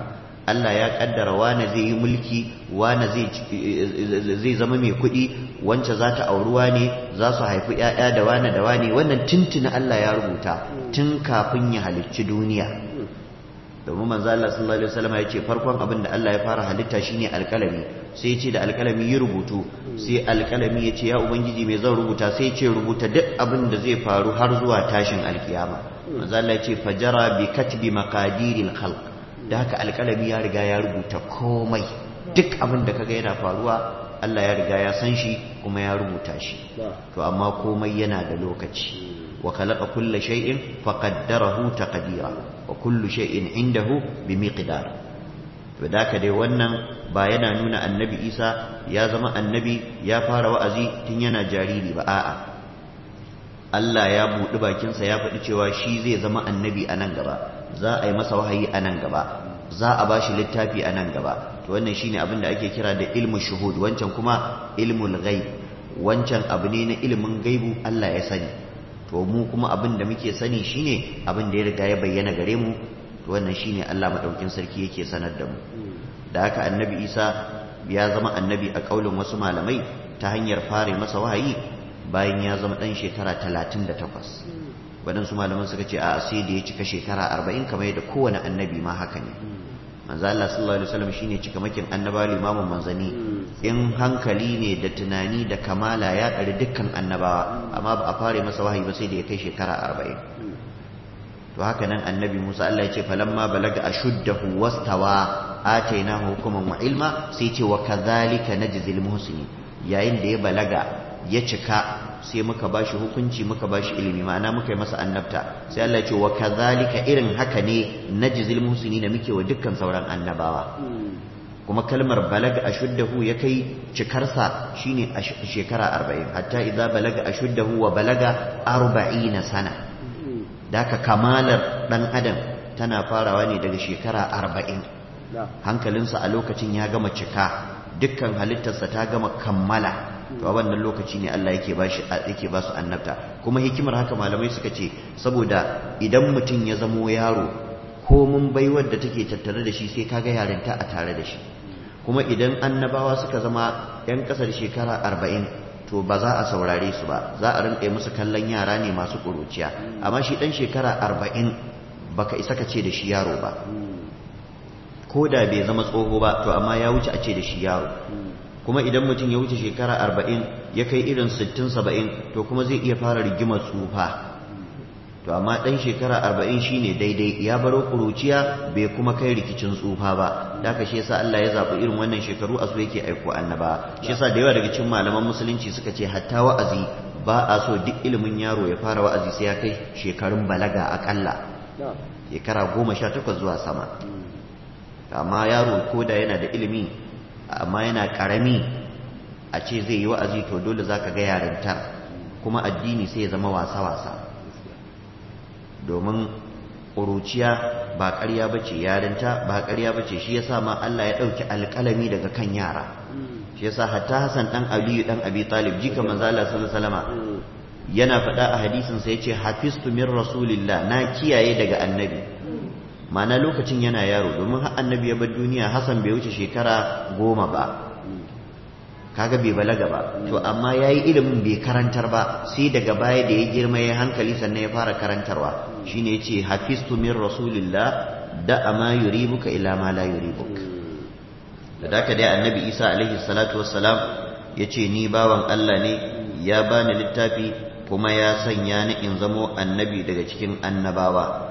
Allah ya kaddara wane zai yi mulki wane zai zama mai kuɗi wance za ta auruwa ne za su haifi ‘ya'ya da wane da wane wannan tuntuna Allah ya rubuta tun kafin ya halicci duniya domin manzo Allah sallallahu alaihi wasallam ya ce farkon abin da Allah ya fara halitta shine alƙalami sai ya ce da alƙalami yi rubutu sai alƙalami ya ce ya ubangiji me zan rubuta sai ya ce rubuta duk abin da zai faru har zuwa tashin alkiyama manzo Allah ya ce fajara bi katbi maqadiril khalq da haka alƙalami ya riga ya rubuta komai duk abin da kaga yana faruwa Allah ya riga ya san shi kuma ya rubuta shi to amma komai yana da lokaci wa khalaqa kulla shay'in faqaddarahu taqdira wa kullu shay'in indahu bimiqdar to da haka dai wannan ba yana nuna annabi Isa ya zama annabi ya fara wa'azi tun yana jariri ba a'a Allah ya buɗi bakinsa ya faɗi cewa shi zai zama annabi a nan gaba za a yi masa wahayi a nan gaba za a ba shi littafi a nan gaba to wannan shine abin da ake kira da ilmu shuhud wancan kuma ilmul ghaib wancan abu ne na ilimin gaibu Allah ya sani to mu kuma abin da muke sani shine abin da ya riga ya bayyana gare mu to wannan shine Allah madaukin sarki yake sanar da mu da haka annabi Isa ya zama annabi a kaulin wasu malamai ta hanyar fare masa wahayi bayan ya zama dan shekara 38 waɗansu malaman suka ce a sai da ya cika shekara arba'in kamar yadda kowane annabi ma haka ne manzo Allah sallallahu alaihi wasallam shine cikamakin annaba limamin manzani in hankali ne da tunani da kamala ya ɗari dukkan annabawa amma ba a fare masa wahayi ba sai da ya kai shekara arba'in to haka nan annabi Musa Allah ya ce falamma balaga ashuddahu wastawa atainahu hukuman wa ilma sai ce wa kadhalika najzil muhsinin yayin da ya balaga ya cika sai muka bashi hukunci muka bashi ilimi ma'ana muka yi masa annabta sai Allah ya ce wa kadhalika irin haka ne najzil muhsinin muke wa dukkan sauran annabawa kuma kalmar balaga ashuddahu ya kai cikarsa shine shekara 40 hatta idza balaga ashuddahu wa balaga 40 sana daka kamalar dan adam tana farawa ne daga shekara 40 hankalinsa a lokacin ya gama cika dukkan halittarsa ta gama kammala to a wannan lokaci ne Allah yake bashi yake ba su annabta kuma hikimar haka malamai suka ce saboda idan mutum ya zamo yaro ko mun baiwar da take tattare da shi sai kaga yarinta a tare da shi kuma idan annabawa suka zama yan kasar shekara arba'in to ba za a saurare su ba za a rinƙa musu kallon yara ne masu ƙuruciya amma shi ɗan shekara arba'in baka isa ka ce da shi yaro ba ko da bai zama tsoho ba to amma ya wuce a ce da shi yaro kuma idan mutum ya wuce shekara arba'in ya kai irin sittin saba'in to kuma zai iya fara rigimar tsufa to amma ɗan shekara arba'in shine daidai ya baro kuruciya bai kuma kai rikicin tsufa ba da haka shi yasa Allah ya zaɓi irin wannan shekaru a su yake aiko annaba shi yasa da yawa daga cikin malaman musulunci suka ce hatta wa'azi ba a so duk ilimin yaro ya fara wa'azi sai ya kai shekarun balaga akalla shekara goma sha takwas zuwa sama amma yaro ko da yana da ilimi amma yana karami a ce zai yi wa'azi to dole zaka ga yarintar kuma addini sai ya zama wasa-wasa domin ƙuruciya ba ƙarya ba ce yarinta ba ƙarya ba ce shi ya sa ma Allah ya ɗauki alƙalami daga kan yara shi ya sa hatta Hassan ɗan Aliyu ɗan Abi Talib jika manzala sallallahu yana faɗa a hadisin sa yace hafistu min rasulillah na kiyaye daga annabi ma'ana lokacin yana yaro domin har annabi ya bar duniya Hassan bai wuce shekara goma ba kaga bai balaga ba to amma yayi ilimin bai karantar ba sai daga baya da ya girma ya hankali sannan ya fara karantarwa shine yace hafistu min rasulillah da ama yuribuka ila ma la yuribuk da daka dai annabi Isa alaihi salatu wassalam yace ni bawan Allah ne ya bani littafi kuma ya sanya ni in zamo annabi daga cikin annabawa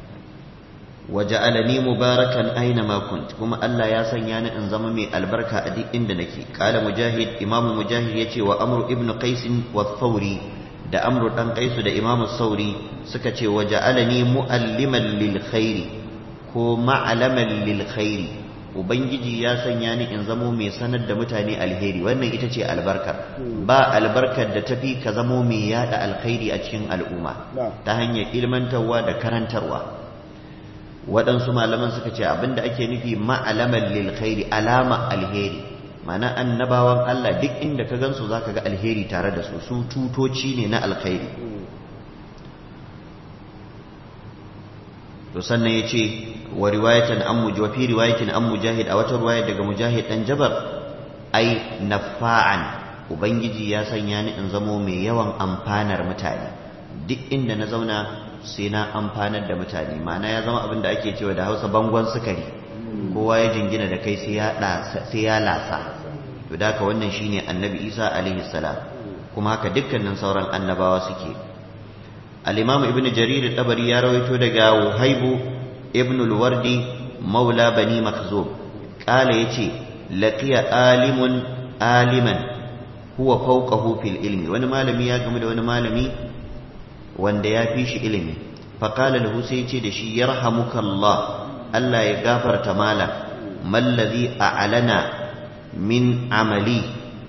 waja'alani mubarakan aina ma kunt kuma Allah ya sanya ni in zama mai albarka a duk inda nake qala mujahid imam mujahid yace wa amru ibnu qais wa thawri da amru dan qais da imam sauri suka ce waja'alani mualliman lil khairi ko ma'alaman lil khairi ubangiji ya sanya ni in zamo mai sanar da mutane alheri wannan ita ce albarkar ba albarkar da tafi ka zamo mai yada alkhairi a cikin al'umma ta hanyar ilmantarwa da karantarwa waɗansu malaman suka ce abinda ake nufi ma'alaman lil khairi alama alheri mana annabawan Allah duk inda ka gansu zaka ga alheri tare da su su tutoci ne na alkhairi to sannan ya ce wa riwayatan an muji wa fi riwayatin an mujahid a wata riwaya daga mujahid dan jabar ai nafa'an ubangiji ya sanya ni in zamo mai yawan amfanar mutane duk inda na zauna sai na amfanar da mutane ma'ana ya zama abin da ake cewa da hausa bangon sukari kowa ya jingina da kai sai ya lasa to da haka wannan shine annabi isa alaihi salam kuma haka dukkanin sauran annabawa suke al-imam ibn jarir tabari ya rawaito daga wahaibu ibn al-wardi maula bani makhzum kala yace laqiya alimun aliman huwa fawqahu fil ilmi wani malami ya gamu da wani malami wanda ya fi shi ilimi faqala lahu sai yace da shi yarhamukallah Allah ya gafarta malam mallazi a'lana min amali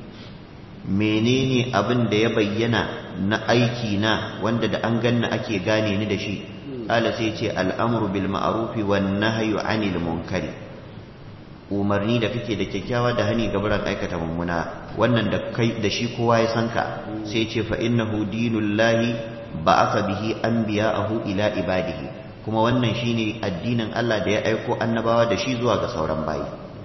menene abin da ya bayyana na aiki na wanda da an ganna ake gane ni da shi qala sai ce al'amru bil ma'rufi wan nahyu 'anil munkari umarni da kake da kyakkyawa da hani gabaran aikata mummuna wannan da kai da shi kowa ya san ka sai ce fa innahu dinullahi ba'atha bihi anbiya'ahu ila ibadihi kuma wannan shine addinin Allah da ya aiko annabawa da shi zuwa ga sauran bayi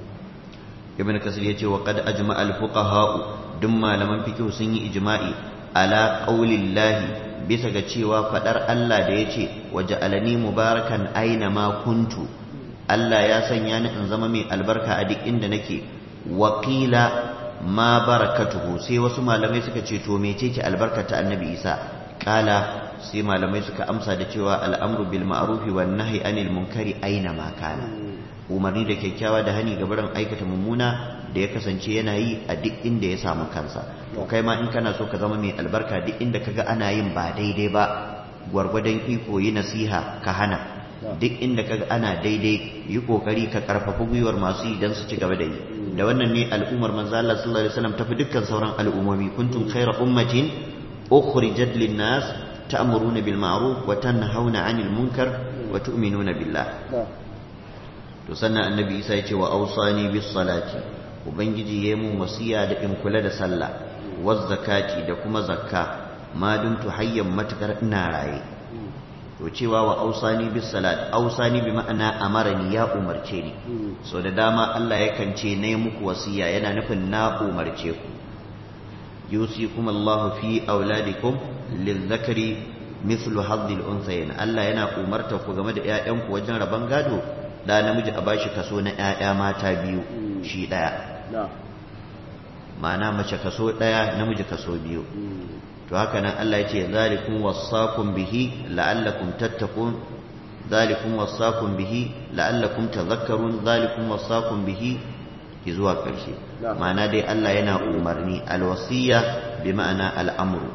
ibn kasir yace wa qad ajma al fuqaha duk malaman fiqh sun yi ijma'i ala qaulillahi bisa ga cewa fadar Allah da yace waja'alani mubarakan aina ma kuntu Allah ya sanya ni in zama mai albarka a duk inda nake wakila ma barakatuhu sai wasu malamai suka ce to mece ce albarkata annabi Isa kala sai malamai suka amsa da cewa al'amru bil ma'rufi wan nahyi anil munkari aina ma kana umarni da kyakkyawa da hani ga barin aikata mummuna da ya kasance yana yi a duk inda ya samu kansa to kai ma in kana so ka zama mai albarka duk inda kaga ana yin ba daidai ba gwargwadon iko yi nasiha ka hana duk inda kaga ana daidai yi kokari ka karfafa gwiwar masu yi don su ci gaba da yi da wannan ne al'ummar manzo Allah sallallahu alaihi wasallam tafi dukkan sauran al'ummomi kuntum khayra ummatin ukhrijat lin-nas ta'muruna bil ma'ruf wa tanhauna 'anil munkar wa tu'minuna billah to sannan annabi Isa ya ce wa awsani bis salati ubangiji yayi mun wasiya da in kula da sallah waz zakati da kuma zakka ma dumtu hayyan matakar ina raye to cewa wa ausani bis salat ausani bi ma'ana amarani ya umarce ni so da dama Allah yakan ce ne muku wasiya yana nufin na umarce ku yusikum Allah fi auladikum lizakari mithlu haddil unthayayn Allah yana umarta ku game da ƴaƴanku wajen raban gado da namiji a bashi kaso na ƴaƴa mata biyu shi daya ma'ana mace kaso daya namiji kaso biyu to haka nan Allah ya ce zalikum wassakum bihi la'allakum tattaqun zalikum wassakum bihi la'allakum tadhakkarun zalikum wassakum bihi zuwa ƙarshe ma'ana dai Allah yana umarni alwasiya bi ma'ana al'amru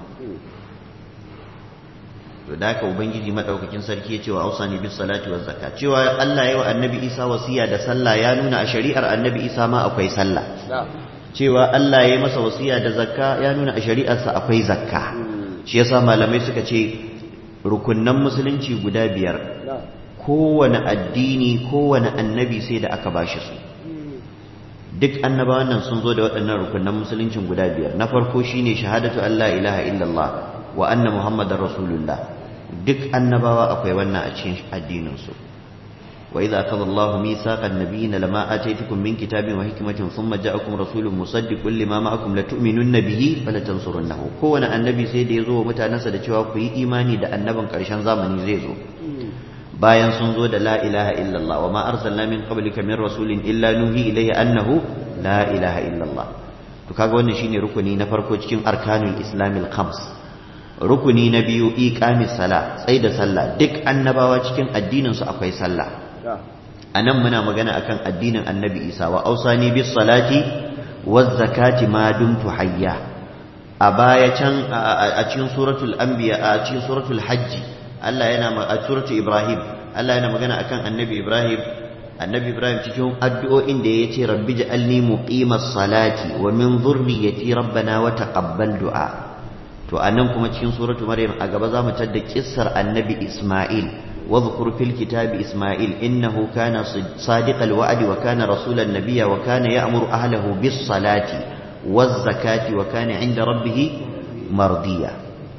to da haka ubangiji madaukakin sarki ya ce wa ausani bis salati waz zakat cewa Allah ya wa annabi Isa wasiya da sallah ya nuna a shari'ar annabi Isa ma akwai sallah cewa Allah ya yi masa wasiya da zakka ya nuna a shari'arsa akwai zakka shi yasa malamai suka ce rukunnan musulunci guda biyar kowane addini kowane annabi sai da aka bashi su duk annabawan nan sun zo da waɗannan rukunnan musuluncin guda biyar na farko shine shahadatu Allah ilaha illallah wa anna muhammadar rasulullah duk annabawa akwai wannan a cikin addinin su وإذا أخذ الله ميثاق النبيين لما آتيتكم من كتاب وحكمة ثم جاءكم رسول مصدق لما معكم لتؤمنن به فلتنصرنه كون النبي سيدي يزو متانسا da cewa ku yi imani da annaban karshen zamani zai zo bayan sun zo da la ilaha illallah wa ma arsalna min qablika min rasulin illa nuhi ilayhi annahu la ilaha illallah to kaga wannan shine rukuni na farko cikin arkanul islamil khams rukuni na biyu iqamis sala tsaida sallah duk annabawa cikin addinin su akwai sallah a nan muna magana akan addinin annabi isa wa ausani bis salati waz zakati ma dumtu hayya a baya can a cikin suratul anbiya a cikin suratul hajji Allah yana a suratul ibrahim Allah yana magana akan annabi ibrahim annabi ibrahim cikin addu'o'in da yace rabbi ja'alni muqimas salati wa min dhurriyyati rabbana wa taqabbal du'a to anan kuma cikin suratul maryam a gaba zamu tadda kissar annabi isma'il واذكر في الكتاب إسماعيل إنه كان صادق الوعد وكان رسول النبي وكان يأمر أهله بالصلاة والزكاة وكان عند ربه مرضيا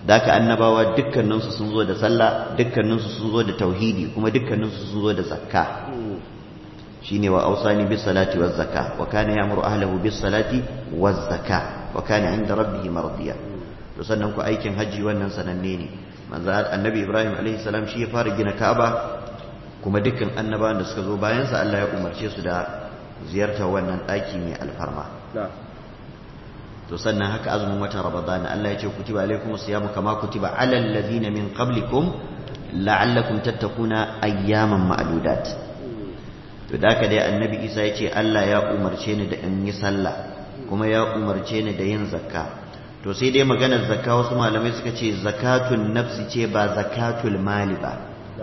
daka annabawa dukkaninsu sun zo da sallah dukkaninsu sun zo da tauhidi kuma dukkaninsu sun zo da zakka shine wa ausani bis salati waz zakka wa kana ya'muru ahlihi bis salati waz zakka wa kana 'inda rabbih mardiya to sannan ku aikin haji wannan sananne ne manzo annabi Ibrahim alaihi salam shi ya fara gina Ka'aba kuma dukkan annabawan da suka zo bayan sa Allah ya umarce su da ziyartar wannan daki mai alfarma to sannan haka azumin watan Ramadan Allah ya ce kutiba alaikumus siyamu kama kutiba alal ladina min qablikum la'allakum tattakuna ayyaman ma'dudat to da haka dai annabi isa ya ce allah ya umarce ni da in yi sallah kuma ya umarce ni da yin zakka to sai dai maganar zakka wasu malamai suka ce zakatun nafsi ce ba zakatul mali ba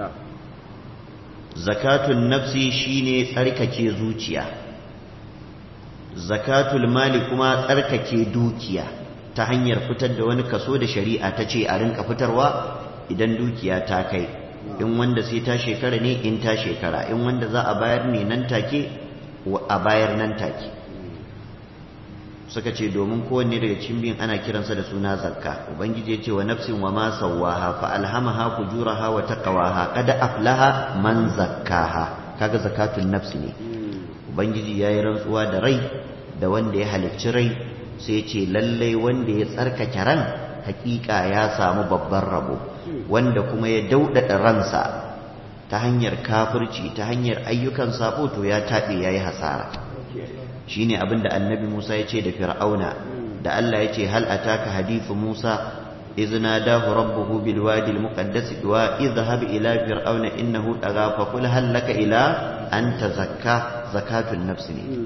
zakatun nafsi shine tsarkake zuciya zakatul mali kuma tsarkake dukiya ta hanyar fitar da wani kaso da shari'a ta ce a rinka fitarwa idan dukiya ta kai in wanda sai ta shekara ne in ta shekara in wanda za a bayar ne nan take a bayar nan take suka ce domin kowanne daga cikin biyun ana kiransa da suna zakka ubangiji ya ce wa nafsin wa ma sawwaha fa alhamaha fujuraha wa taqwaha qad aflaha man zakkaha kaga zakatun nafsi ne ubangiji yayi rantsuwa da rai da wanda ya halicci rai sai ya ce lallai wanda ya tsarkake ran hakika ya samu babban rabo wanda kuma ya daudada ransa ta hanyar kafirci ta hanyar ayyukan sabo to ya taɓe ya yi hasara shine abin da annabi musa ya ce da fir'auna da allah ya ce hal ataka hadithu musa إذ ناداه ربه بالوادي المقدس واذهب إلى فرعون إنه طغى فقل هل لك إلى أن تزكى زكاة النفس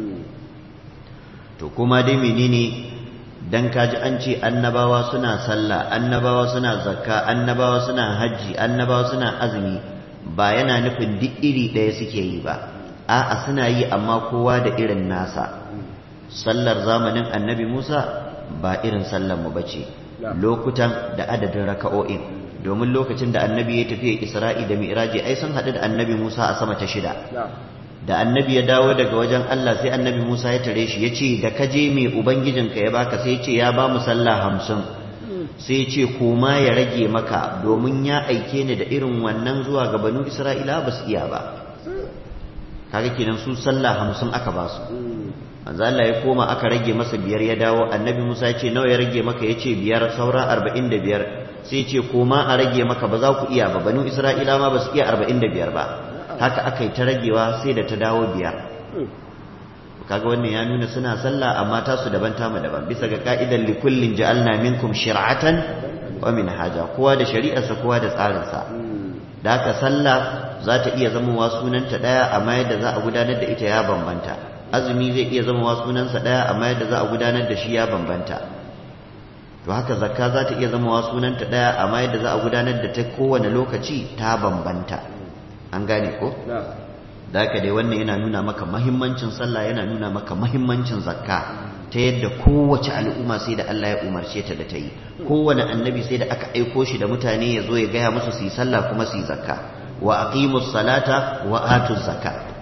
to kuma dai menene dan kaji an ce annabawa suna sallah annabawa suna zakka annabawa suna hajji annabawa suna azumi ba yana nufin duk iri ɗaya suke yi ba a'a suna yi amma kowa da irin nasa sallar zamanin annabi Musa ba irin sallar mu bace lokutan da adadin raka'o'in domin lokacin da annabi ya tafi Isra'i da Mi'raji ai sun haɗu da annabi Musa a sama ta shida da annabi ya dawo daga wajen Allah sai annabi Musa ya tare shi ya ce da ka je mai ubangijinka ya baka sai ya ce ya ba mu sallah hamsin sai ya ce koma ya rage maka domin ya aike ni da irin wannan zuwa ga banu Isra'ila ba su iya ba kaga kenan su sallah hamsin aka ba su manzo Allah ya koma aka rage masa biyar ya dawo annabi Musa ya ce nawa ya rage maka ya ce biyar saura arba'in da biyar sai ya ce koma a rage maka ba za ku iya ba banu Isra'ila ma ba su iya arba'in da biyar ba haka aka yi ta ragewa sai da ta dawo biyar kaga wannan ya nuna suna sallah amma tasu daban tamu daban bisa ga ka'idan likullin ja'alna minkum shir'atan wa minhaja kowa da shari'arsa kowa da tsarinsa da haka sallah za ta iya zamowa sunanta daya amma yadda za a gudanar da ita ya bambanta azumi zai iya zamowa sunansa daya amma yadda za a gudanar da shi ya bambanta to haka zakka za ta iya zamowa sunanta daya amma yadda za a gudanar da ta kowane lokaci ta bambanta an gane ko da haka dai wannan yana nuna maka mahimmancin sallah yana nuna maka mahimmancin zakka ta yadda kowace al'umma sai da Allah ya umarce ta da ta yi kowane annabi sai da aka aiko shi da mutane ya zo ya gaya musu su yi sallah kuma su yi zakka wa aqimus salata wa atuz zakka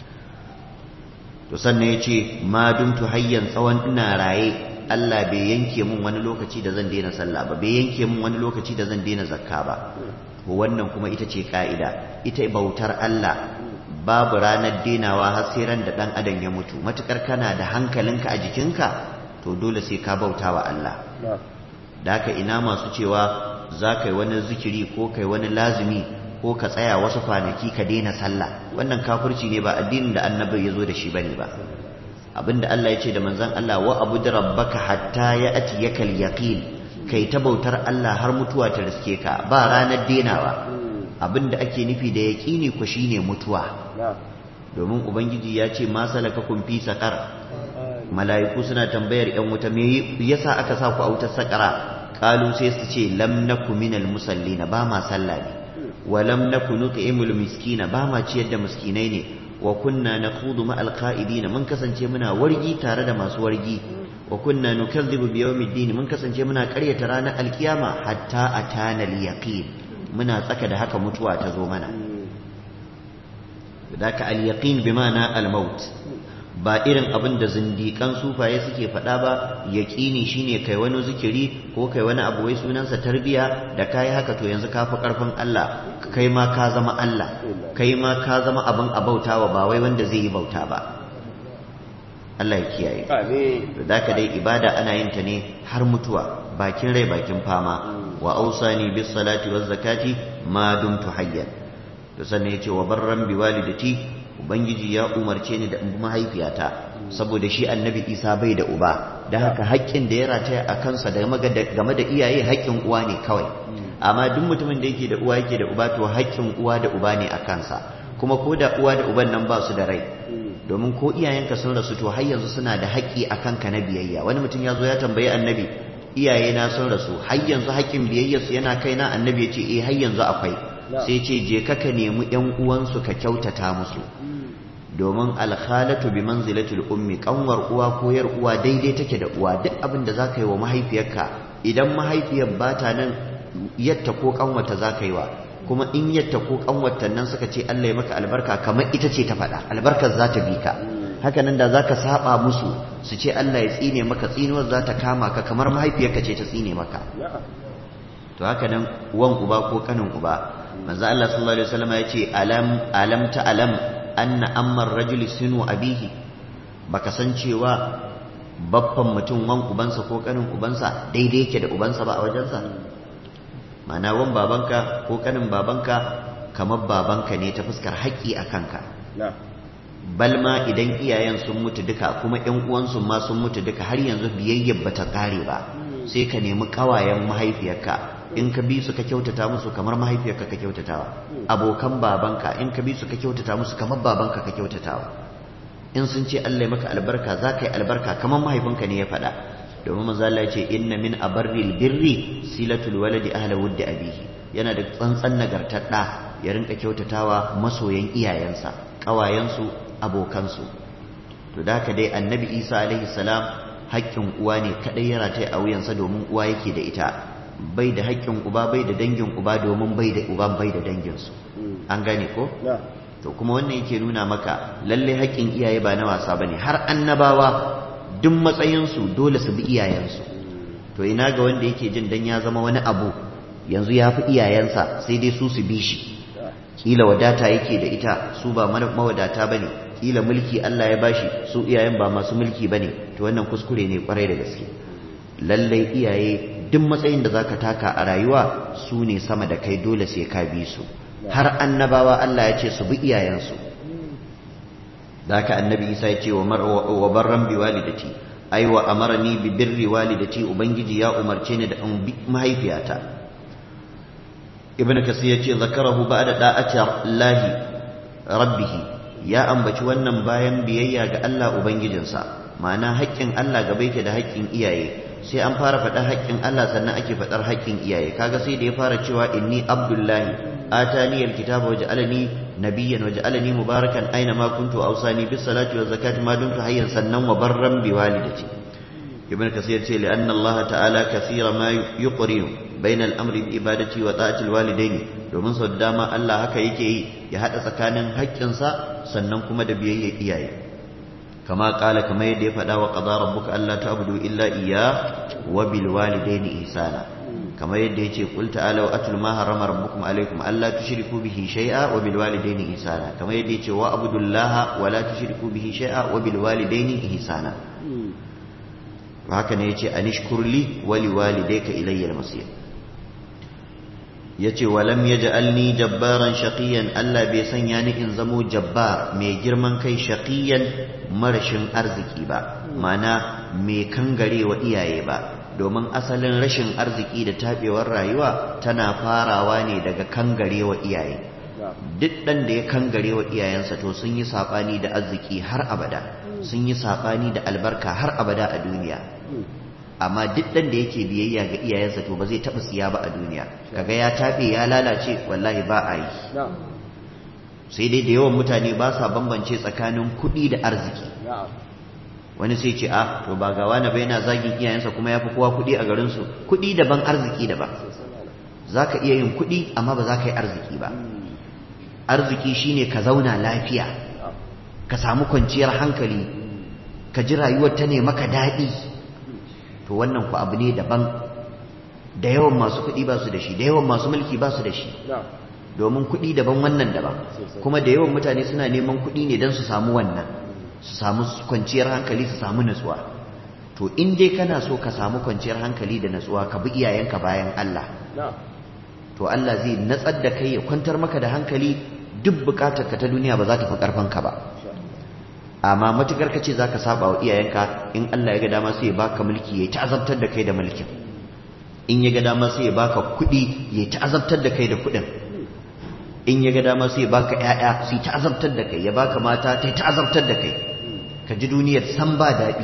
to sannan ya ce ma dumtu hayyan tsawon ina raye Allah bai yanke mun wani lokaci da zan daina sallah ba bai yanke mun wani lokaci da zan daina zakka ba wannan kuma ita ce ka'ida ita bautar Allah babu ranar denawa har sai ran da dan adam ya mutu matukar kana da hankalinka a jikinka to dole sai ka bauta wa Allah da haka ina masu cewa za ka yi wani zikiri ko kai wani lazumi ko ka tsaya wasu kwanaki ka daina sallah wannan kafirci ne ba addinin da annabi ya zo da shi bane ba abinda Allah ya ce da manzon Allah wa abud rabbaka hatta ya'ti yakal yaqin kai ta bautar Allah har mutuwa ta riske ka ba ranar denawa abinda ake nufi da yaqini ku shine mutuwa domin ubangiji ya ce ma salakakum fi saqar mala'iku suna tambayar yan wuta me yasa aka sa ku a wutar saqara qalu sai su ce lam naku minal musallina ba ma sallah ne ولم نكن نطعم المسكين باما ciyar da miskinai ne wa kunna nakhudu ma alqa'idin mun kasance muna wargi tare da masu wargi wa kunna nukazzibu bi yawmiddin mun kasance muna ƙaryata ranar alkiyama hatta atana alyaqin muna tsaka da haka mutuwa ta zo mana daka alyaqin bi ma'ana almaut ba irin abin da zindikan sufaye suke faɗa ba yaƙini shine kai wani zikiri ko kai wani abu wai sunansa tarbiya da kai haka to yanzu ka fi ƙarfin Allah kai ma ka zama Allah kai ma ka zama abin abautawa ba wai wanda zai yi bauta ba Allah ya kiyaye to zaka dai ibada ana yin ta ne har mutuwa bakin rai bakin fama wa ausani bis salati waz zakati ma dumtu hayyan to sannan yace wa barran bi walidati ubangiji ya umarce ni da in bi mahaifiyata saboda shi annabi isa bai da uba da haka haƙƙin da ya rataya a kansa game da iyaye haƙƙin uwa ne kawai amma duk mutumin da yake da uwa yake da uba to haƙƙin uwa da uba ne a kansa kuma ko da uwa da uban nan ba su da rai domin ko iyayenka sun rasu to har yanzu suna da haƙƙi a kanka na biyayya wani mutum ya zo ya tambayi annabi iyayena sun rasu har yanzu haƙƙin biyayyarsu yana kaina annabi ya ce eh har yanzu akwai sai ce je ka ka nemi ƴan uwansu ka kyautata musu domin alkhalatu bi manzilatil ummi kanwar uwa ko yar uwa daidai take da uwa duk abin da zaka yi wa mahaifiyarka idan mahaifiyar ba ta nan yatta ko kanwata zaka yi wa kuma in yatta ko kanwata nan suka ce Allah ya maka albarka kamar ita ce ta faɗa albarkar za ta bi ka haka nan da zaka saba musu su ce Allah ya tsine maka tsinuwar za ta kama ka kamar mahaifiyarka ce ta tsine maka to haka nan uwan uba ko kanin uba manzo Allah sallallahu alaihi wasallam ya ce alam alam ta alam anna ammar rajuli sinu abihi baka san cewa babban mutum wan ubansa ko kanin ubansa daidai yake da ubansa ba a wajensa mana wan babanka ko kanin babanka kamar babanka ne ta fuskar haƙƙi a kanka balma idan iyayen sun mutu duka kuma ƴan uwansu ma sun mutu duka har yanzu biyayyar bata kare ba sai ka nemi ƙawayen mahaifiyarka in ka bi su ka kyautata musu kamar mahaifiyarka ka kyautatawa abokan babanka in ka bi su ka kyautata musu kamar babanka ka kyautatawa in sun ce Allah ya maka albarka za ka yi albarka kamar mahaifinka ne ya faɗa domin manzo Allah ya ce inna min abarril birri silatul waladi ahla wuddi abihi yana da tsantsan nagartar da ya rinka kyautatawa masoyan iyayensa ƙawayensu abokansu to da haka dai annabi Isa alaihi salam haƙƙin uwa ne kadai ya rataye a wuyansa domin uwa yake da ita bai da haƙƙin uba bai da dangin uba domin bai da uban bai da danginsu an gane ko to kuma wannan yake nuna maka lalle haƙƙin iyaye ba na wasa bane har annabawa duk matsayinsu dole su bi iyayensu to ina ga wanda yake jin dan ya zama wani abu yanzu ya fi iyayensa sai dai su su bi shi kila wadata yake da ita su ba mawadata bane kila mulki Allah ya bashi su iyayen ba masu mulki bane to wannan kuskure ne kwarai da gaske lallai iyaye duk matsayin da zaka taka a rayuwa su ne sama da kai dole sai ka bi su har annabawa Allah ya ce su bi iyayensu zaka annabi Isa ya ce wa barran bi walidati ai wa amarani bi birri walidati ubangiji ya umarce ni da in bi mahaifiyata ibnu kasir ya ce zakarahu ba'da da'ati lahi rabbih ya ambaci wannan bayan biyayya ga Allah ubangijinsa ma'ana haƙƙin Allah gaba yake da haƙƙin iyaye sai an fara faɗar haƙƙin Allah sannan ake faɗar haƙƙin iyaye kaga sai da ya fara cewa inni abdullahi atani alkitaba waj'alani nabiyyan waj'alani mubarakan aina ma kuntu awsani bis salati waz zakati ma dumtu hayyan sannan wa barran bi walidati ibn kasir ce li anna Allah ta'ala kathira ma yuqrinu bayna al-amri bi ibadati wa ta'ati al-walidaini domin sau da dama Allah haka yake yi ya hada tsakanin haƙƙinsa sannan kuma da biyayya iyaye كما قال كما يدي فدا وقضى ربك الا تعبدوا الا اياه وبالوالدين احسانا كما يدي يجي قل تعالوا اتل ما حرم ربكم عليكم الا تشركوا به شيئا وبالوالدين احسانا كما يدي يجي واعبدوا الله ولا تشركوا به شيئا وبالوالدين احسانا وهكذا يجي ان اشكر لي ولوالديك الي المصير yace walam yaj'alni jabbaran shaqiyan Allah bai sanya ni in zamo jabbar mai girman kai shaqiyan marashin arziki ba mana mai kangarewa iyaye ba domin asalin rashin arziki da tabewar rayuwa tana farawa ne daga kangarewa iyaye duk dan da ya kangarewa iyayensa to sun yi sabani da arziki har abada sun yi sabani da albarka har abada a duniya amma duk ɗan da yake biyayya ga iyayensa to ba zai taɓa siya ba a duniya kaga ya taɓe ya lalace wallahi ba a yi sai dai da yawan mutane ba sa bambance tsakanin kuɗi da arziki wani sai ce a to ba ga wani bai na zagin iyayensa kuma ya fi kowa kuɗi a garinsu kuɗi daban arziki daban za ka iya yin kuɗi amma ba za ka yi arziki ba arziki shine ka zauna lafiya ka samu kwanciyar hankali ka ji rayuwar ta ne maka daɗi to wannan ku abu ne daban da yawan masu kuɗi ba su da shi da yawan masu mulki ba su da shi domin kuɗi daban wannan daban kuma da yawan mutane suna neman kuɗi ne don su samu wannan su samu kwanciyar hankali su samu natsuwa to in dai kana so ka samu kwanciyar hankali da natsuwa ka bi iyayenka bayan Allah to Allah zai natsar da kai ya kwantar maka da hankali duk bukatarka ta duniya ba za ta fi karfanka ba amma matukar ka ce za ka saba wa iyayenka in Allah ya ga dama sai ya baka mulki ya ta azabtar da kai da mulkin in ya ga dama sai ya baka kuɗi ya ta azabtar da kai da kuɗin in ya ga dama sai ya baka ƴaƴa sai ta azabtar da kai ya baka mata ta ta azabtar da kai ka ji duniyar san ba daɗi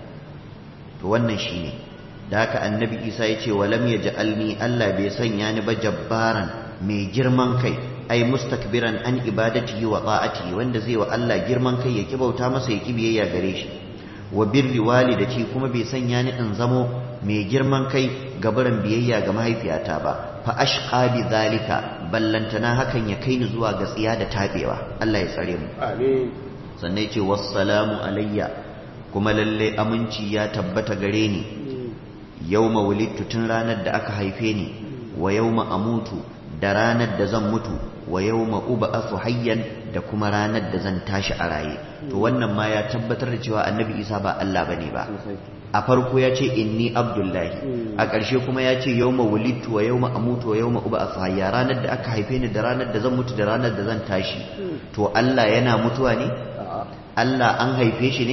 to wannan shine da haka annabi isa ya ce walam ya ja'alni Allah bai sanya ni ba jabbaran mai girman kai ai mustakbiran an ibadatihi wa ta'atihi wanda zai wa Allah girman kai ya kibauta masa ya kibiyayya gare shi wa birri walidati kuma bai sanya ni in zamo mai girman kai gabaran biyayya ga mahaifiyata ba fa ashqa bi zalika ballantana hakan ya kai ni zuwa ga tsiya da tabewa Allah ya tsare mu amin sannan ya ce wassalamu alayya kuma lalle aminci ya tabbata gare ni yawma wulidtu tun ranar da aka haife ni wa yawma amutu da ranar da zan mutu wa yawma ub'athu hayyan da kuma ranar da zan tashi a raye to wannan ma ya tabbatar da cewa annabi Isa ba Allah bane ba a farko ya ce inni abdullahi a ƙarshe kuma ya ce yawma wulidtu wa yawma amutu wa yawma ub'athu hayya ranar da aka haife ni da ranar da zan mutu da ranar da zan tashi to Allah yana mutuwa ne Allah an haife shi ne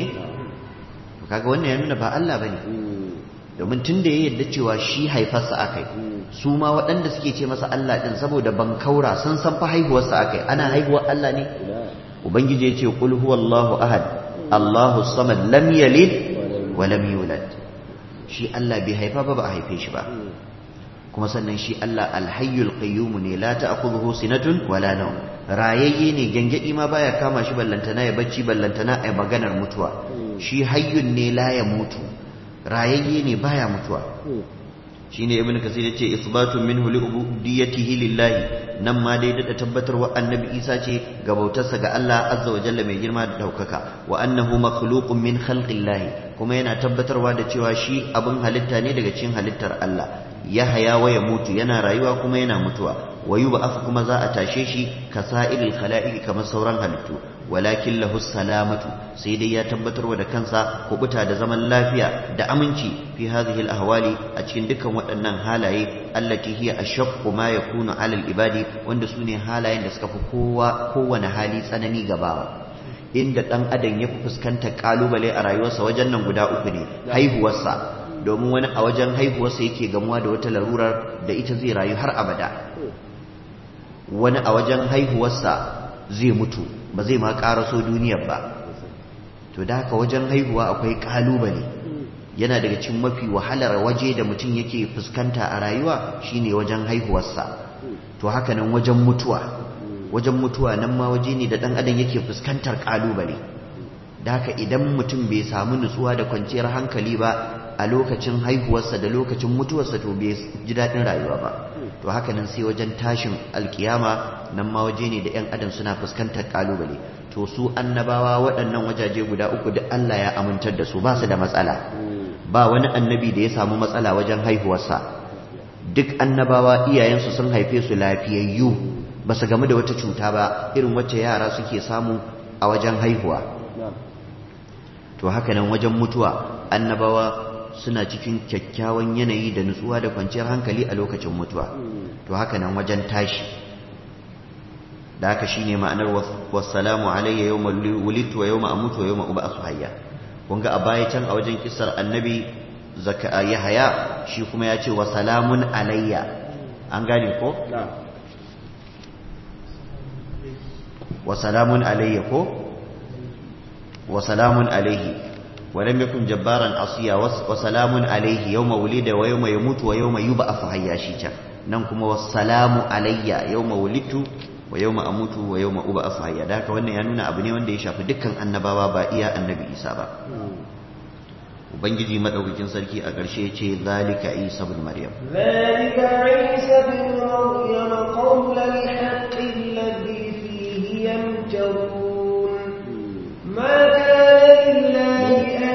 kaga wannan ya nuna ba Allah bane domin tun da ya yarda cewa shi haifarsa akai su ma waɗanda suke ce masa Allah ɗin saboda ban kaura sun san fa haihuwarsa akai ana haihuwar Allah ne ubangiji ya ce qul huwallahu ahad Allahu samad lam yalid wa lam yulad shi Allah bai haifa ba ba a haife shi ba kuma sannan shi Allah alhayyul qayyum ne la ta'khudhuhu sinatun wala nawm rayayye ne gangadi ma baya kama shi ballantana ya bacci ballantana ai maganar mutuwa shi hayyun ne la ya mutu rayayye ne baya mutuwa shine ibnu kasir yace isbatun minhu li ubudiyyatihi lillahi nan ma dai da tabbatarwa annabi isa ce ga bautarsa ga Allah azza wa jalla mai girma da daukaka wa annahu makhluqun min khalqillahi kuma yana tabbatarwa da cewa shi abin halitta ne daga cikin halittar Allah ya haya wa ya mutu yana rayuwa kuma yana mutuwa wa yub'ath kuma za a tashe shi kasa'ilil khala'iq kamar sauran halittu walakin lahu salamatu sai dai ya tabbatarwa da kansa kubuta da zaman lafiya da aminci fi hadhihi al-ahwali a cikin dukkan waɗannan halaye allati hiya ashaqqu ma yakunu 'ala al-ibadi wanda sune halayen da suka fi kowa kowane hali tsanani gabawa inda dan adam ya fi fuskantar kalubale a rayuwarsa wajen nan guda uku ne haihuwarsa domin wani a wajen haihuwarsa yake gamuwa da wata larurar da ita zai rayu har abada wani a wajen haihuwarsa zai mutu ba zai ma karaso duniyar ba to da haka wajen haihuwa akwai kalubale yana daga cikin mafi wahalar waje da mutum yake fuskanta a rayuwa shine wajen haihuwarsa to haka nan wajen mutuwa wajen mutuwa nan ma waje ne da dan adam yake fuskantar kalubale da haka idan mutum bai samu nutsuwa da kwanciyar hankali ba a lokacin haihuwarsa da lokacin mutuwarsa to bai ji daɗin rayuwa ba to haka nan sai wajen tashin alkiyama nan ma waje ne da 'yan adam suna fuskantar kalubale to su annabawa waɗannan wajaje guda uku da Allah ya amintar da su ba su da matsala ba wani annabi da ya samu matsala wajen haihuwarsa duk annabawa iyayensu sun haife su lafiyayyu ba su gamu da wata cuta ba irin wacce yara suke samu a wajen haihuwa to haka nan wajen mutuwa annabawa suna cikin kyakkyawan yanayi da nutsuwa da kwanciyar hankali a lokacin mutuwa to haka nan wajen tashi da haka shine ma'anar wassalamu alayya yawma wulidtu wa yawma amutu wa yawma ub'athu hayya kun ga a baya can a wajen kissar annabi zaka yahaya shi kuma ya ce wa salamun alayya an gane ko wa salamun alayya ko wa salamun alayhi ولم يكن جبارا عصيا وسلام عليه يوم ولد ويوم يموت ويوم يبعث حيا شيتا ننكم والسلام علي يوم ولدت ويوم اموت ويوم ابعث حيا da haka wannan ya nuna abu ne wanda ya shafi dukkan annabawa ba iya annabi Isa ba ubangiji madaukakin sarki a ƙarshe ya ce zalika Isa ibn Maryam zalika Isa ibn Maryam qawla al-haqq alladhi fihi yamtarun ma kana lillahi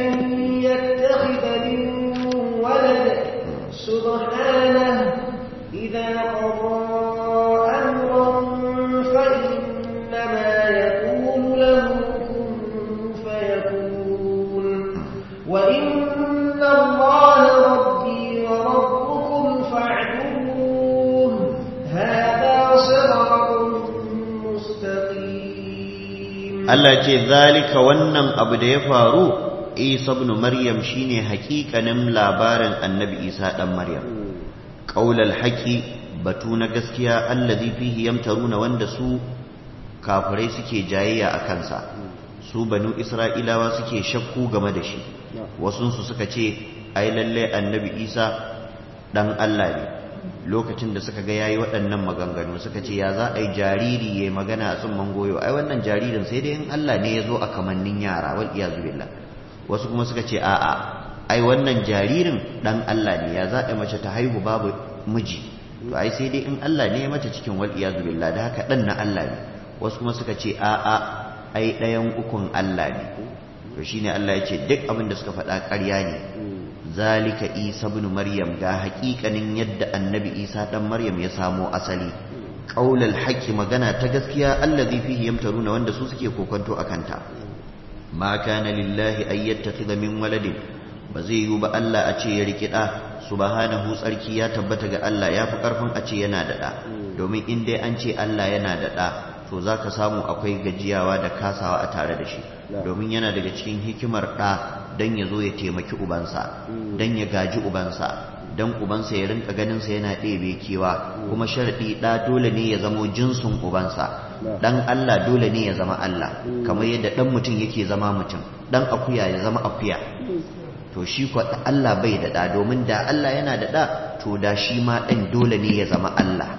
Allah ce zalika wannan abu da ya faru Isa ibn Maryam shine hakikanin labarin Annabi Isa dan Maryam qaulal haqi batu na gaskiya allazi fihi yamtaruna wanda su kafirai suke jayayya a kansa su banu Isra'ilawa suke shakku game da shi wasu su suka ce ai lalle Annabi Isa dan Allah ne lokacin da suka ga yayi waɗannan maganganu suka ce ya za a yi jariri ya magana a tsumman goyo ai wannan jaririn sai dai in Allah ne ya zo a kamannin yara wal iyazu billah wasu kuma suka ce a'a ai wannan jaririn dan Allah ne ya za a mace ta haihu babu miji to ai sai dai in Allah ne ya mace cikin wal iyazu billah da haka dan na Allah ne wasu kuma suka ce a'a ai ɗayan ukun Allah ne to shine Allah ya ce duk abin da suka faɗa ƙarya ne zalika isa ibn maryam ga haƙiƙanin yadda annabi isa dan maryam ya samo asali qaulal haqqi magana ta gaskiya allazi fihi yamtaruna wanda su suke kokonto akanta ma kana lillahi ay yattakhidha min waladin ba zai yiwu ba Allah a ce ya riki da subhanahu tsarki ya tabbata ga Allah ya fi karfin a ce yana da da domin in dai an ce Allah yana da da to zaka samu akwai gajiyawa da kasawa a tare da shi domin yana daga cikin hikimar ɗa don ya zo ya taimaki ubansa don ya gaji ubansa don ubansa ya rinka ganinsa yana ɗebe kewa kuma sharaɗi ɗa dole ne ya zamo jinsin ubansa ɗan Allah dole ne ya zama Allah kamar yadda ɗan mutum yake zama mutum ɗan akuya ya zama akuya to shi kwa Allah bai da ɗa domin da Allah yana da ɗa to da shi ma ɗan dole ne ya zama Allah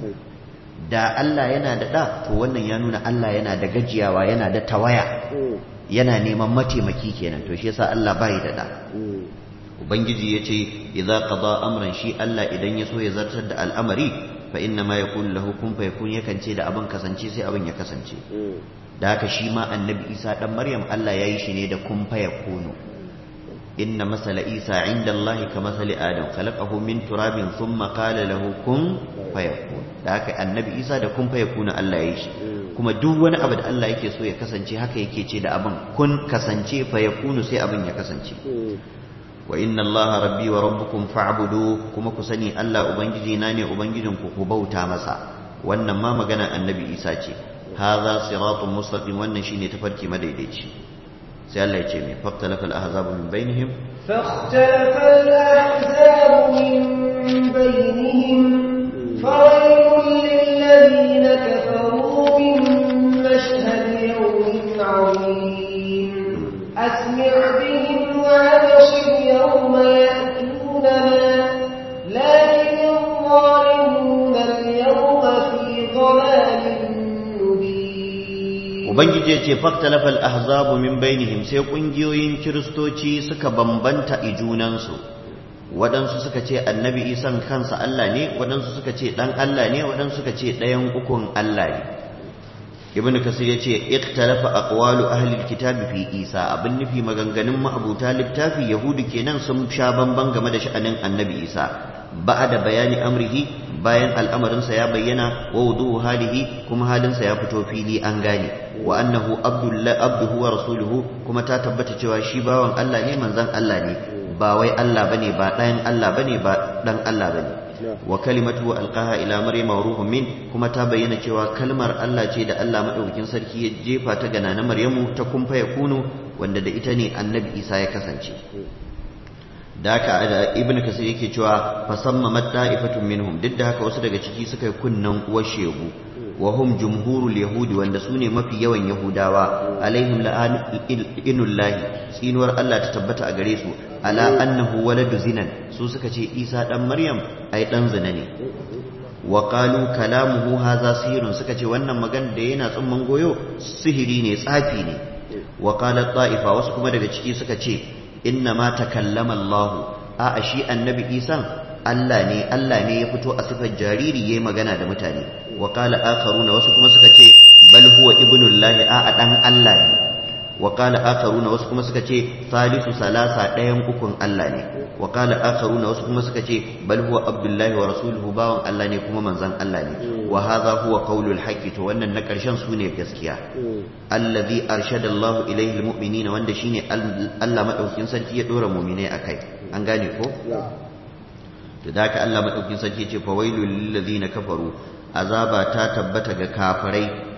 da Allah yana da ɗa to wannan ya nuna Allah yana da gajiyawa yana da tawaya yana neman mataimaki kenan to shi yasa Allah bai da da ubangiji yace idza qada amran shi Allah idan ya so ya zartar da al'amari fa inna ma yakun lahu kun fa yakun yakan ce da abin kasance sai abin ya kasance da haka shi ma annabi Isa dan Maryam Allah yayi shi ne da kun fa yakunu inna masala Isa inda Allah ka masali Adam khalaqahu min turabin thumma qala lahu kun fa yakun da haka annabi Isa da kun fa yakuna Allah yayi shi kuma duk wani abu da Allah yake so ya kasance haka yake ce da abin kun kasance fa yakunu sai abin ya kasance wa inna allaha rabbi wa rabbukum fa'budu kuma ku sani Allah ubangiji na ne ubangijin ku ku bauta masa wannan ma magana annabi Isa ce hadha siratun mustaqim wannan shine tafarki madaidaici sai Allah ya ce me faqtalafa al-ahzabu min bainihim فاختلف الأحزاب من بينهم فويل للذين كفروا من مشهد يوم عظيم أسمع بهم وأبصر يوم يأتوننا لكن الظالمون اليوم في ضلال مبين ubangiji ya ce faktalafal ahzabu min bainihim sai kungiyoyin kiristoci suka bambanta i junansu waɗansu suka ce annabi isan kansa Allah ne waɗansu suka ce ɗan Allah ne waɗansu suka ce ɗayan ukun Allah ne ibn kasir ya ce ikhtalafa aqwalu ahli alkitabi fi isa abin nufi maganganun ma'abuta littafi yahudu kenan sun sha bamban game da sha'anin annabi isa ba'da bayani amrihi bayan al'amarinsa ya bayyana wa wudu halihi kuma halinsa ya fito fili an gane wa annahu abdullah abduhu wa rasuluhu kuma ta tabbata cewa shi bawan Allah ne manzon Allah ne ba wai Allah bane ba ɗayan Allah bane ba dan Allah bane wa kalimatu alqaha ila maryam wa ruhun min kuma ta bayyana cewa kalmar Allah ce da Allah madaukakin sarki ya jefa ta ga nana maryamu ta kumfa ya kunu wanda da ita ne annabi Isa ya kasance da haka ibn kasir yake cewa fasamma matta'ifatun minhum duk da haka wasu daga ciki suka yi kunnan uwar shegu wa hum jumhurul yahudi wanda su ne mafi yawan yahudawa alaihim la'inullahi tsinuwar Allah ta tabbata a gare su ala annahu waladu zinan su suka ce isa dan maryam ai dan zina ne wa qalu kalamuhu hadha sihirun suka ce wannan magana da yana tsumman goyo sihiri ne tsafi ne wa qalat ta'ifa wasu kuma daga ciki suka ce inna ma takallama Allah a shi annabi Isa Allah ne Allah ne ya fito a sifar jariri yayi magana da mutane wa qala akharuna wasu kuma suka ce bal huwa ibnullahi a dan Allah ne wa qala akharuna wasu kuma suka ce salisu salasa ɗayan ukun Allah ne wa qala akharuna wasu kuma suka ce bal huwa abdullahi wa rasuluhu bawan Allah ne kuma manzon Allah ne wa hadha huwa qawlul haqqi to wannan na karshen su ne gaskiya allazi arshada Allah ilayhi almu'minina wanda shine Allah madaukin sarki ya dora mu'minai akai an gane ko to da haka Allah madaukin sarki ce fa wailul lil ladina kafaru azaba ta tabbata ga kafirai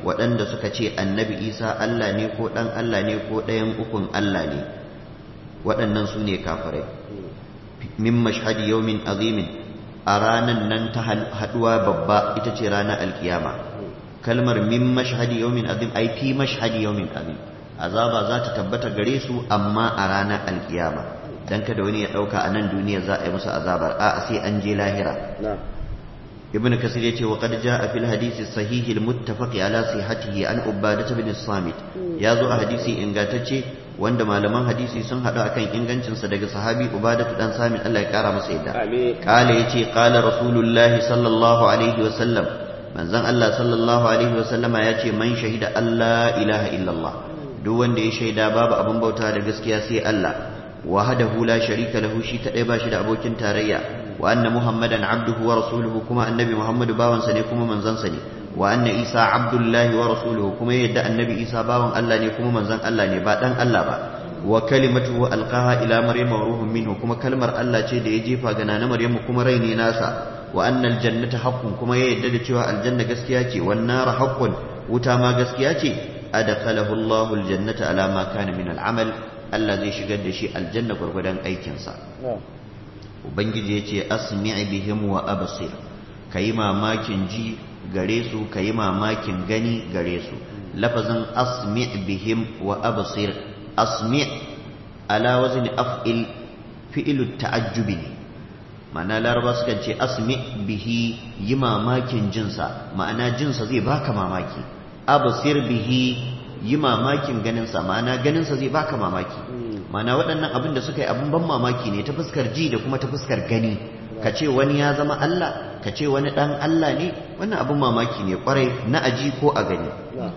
waɗanda suka ce annabi isa Allah ne ko ɗan Allah ne ko ɗayan ukun Allah ne waɗannan su ne kafirai min mashhadi yawmin azimin a ranan nan ta haɗuwa babba ita ce ranar alkiyama kalmar min mashhadi yawmin azim ai fi mashhadi yawmin azim azaba za ta tabbata gare su amma a ranar alkiyama dan kada wani ya ɗauka a nan duniya za a yi musu azabar a sai an je lahira ابن كثير يتي وقد جاء في الحديث الصحيح المتفق على صحته عن عبادة بن الصامت يا زو حديثي ingantacce wanda malaman hadisi sun hadu akan ingancin sa daga sahabi Ubadah dan Samit Allah ya kara masa yadda kale yace qala rasulullahi sallallahu alaihi wa sallam manzon Allah sallallahu alaihi wa sallama yace man shahida Allah ilaha illallah duk wanda ya shaida babu abin bauta da gaskiya sai Allah wahdahu la sharika lahu shi kadai ba shi da abokin tarayya وأن محمدا عبده ورسوله كما النبي محمد باون سني كما منزن سني وأن عيسى عبد الله ورسوله كما يدعى النبي عيسى باون الله ني كما منزن الله ني با دان الله با وكلمته ألقاها إلى مريم وروح منه كما كلمة الله ce da ya jefa ga nana Maryam kuma rai ne nasa wa annal jannata haqqun kuma ya yadda da cewa aljanna gaskiya ce wan nar haqqun wuta ma gaskiya ce adkhalahu Allahu aljannata ala ma kana min al'amal Allah zai shigar da shi aljanna gurgudan aikinsa ubangiji ya ce asmi' bihim wa absir kayi mamakin ji gare su kayi mamakin gani gare su lafazin asmi' bihim wa absir asmi' ala wazni af'il fi'lu ta'ajjubi ne ma'ana laraba sukan ce asmi' bihi yi mamakin jinsa ma'ana jinsa zai baka mamaki absir bihi yi mamakin ganinsa ma'ana ganinsa zai baka mamaki mana waɗannan abin da suka yi abin ban mamaki ne ta fuskar ji da kuma ta fuskar gani ka ce wani ya zama Allah ka ce wani ɗan Allah ne wannan abin mamaki ne ƙwarai na aji ko a gani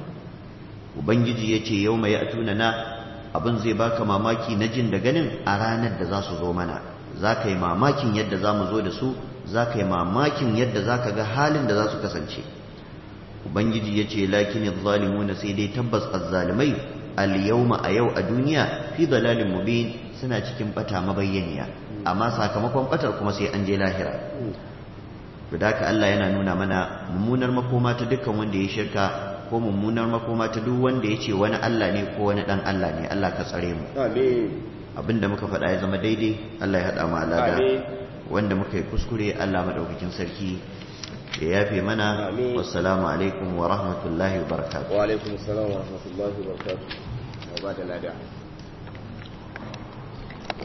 ubangiji ya ce yau mai atuna na abin zai baka mamaki na jin da ganin a ranar da za su zo mana za ka yi mamakin yadda za mu zo da su za ka yi mamakin yadda za ka ga halin da za su kasance ubangiji ya ce lakini zalimuna sai dai tabbas azzalimai al-yawma a yau a duniya fi dalalin mubin suna cikin bata mabayyaniya amma sakamakon batar kuma sai an je lahira da haka Allah yana nuna mana mummunar makoma ta dukkan wanda ya shirka ko mummunar makoma ta duk wanda ya ce wani Allah ne ko wani dan Allah ne Allah ka tsare mu abinda muka faɗa ya zama daidai Allah ya haɗa mu alada wanda muka yi kuskure Allah madaukakin sarki ya yafe mana wassalamu alaikum wa rahmatullahi wa barakatuh wa alaikum assalam wa rahmatullahi wa barakatuh wa ba da lada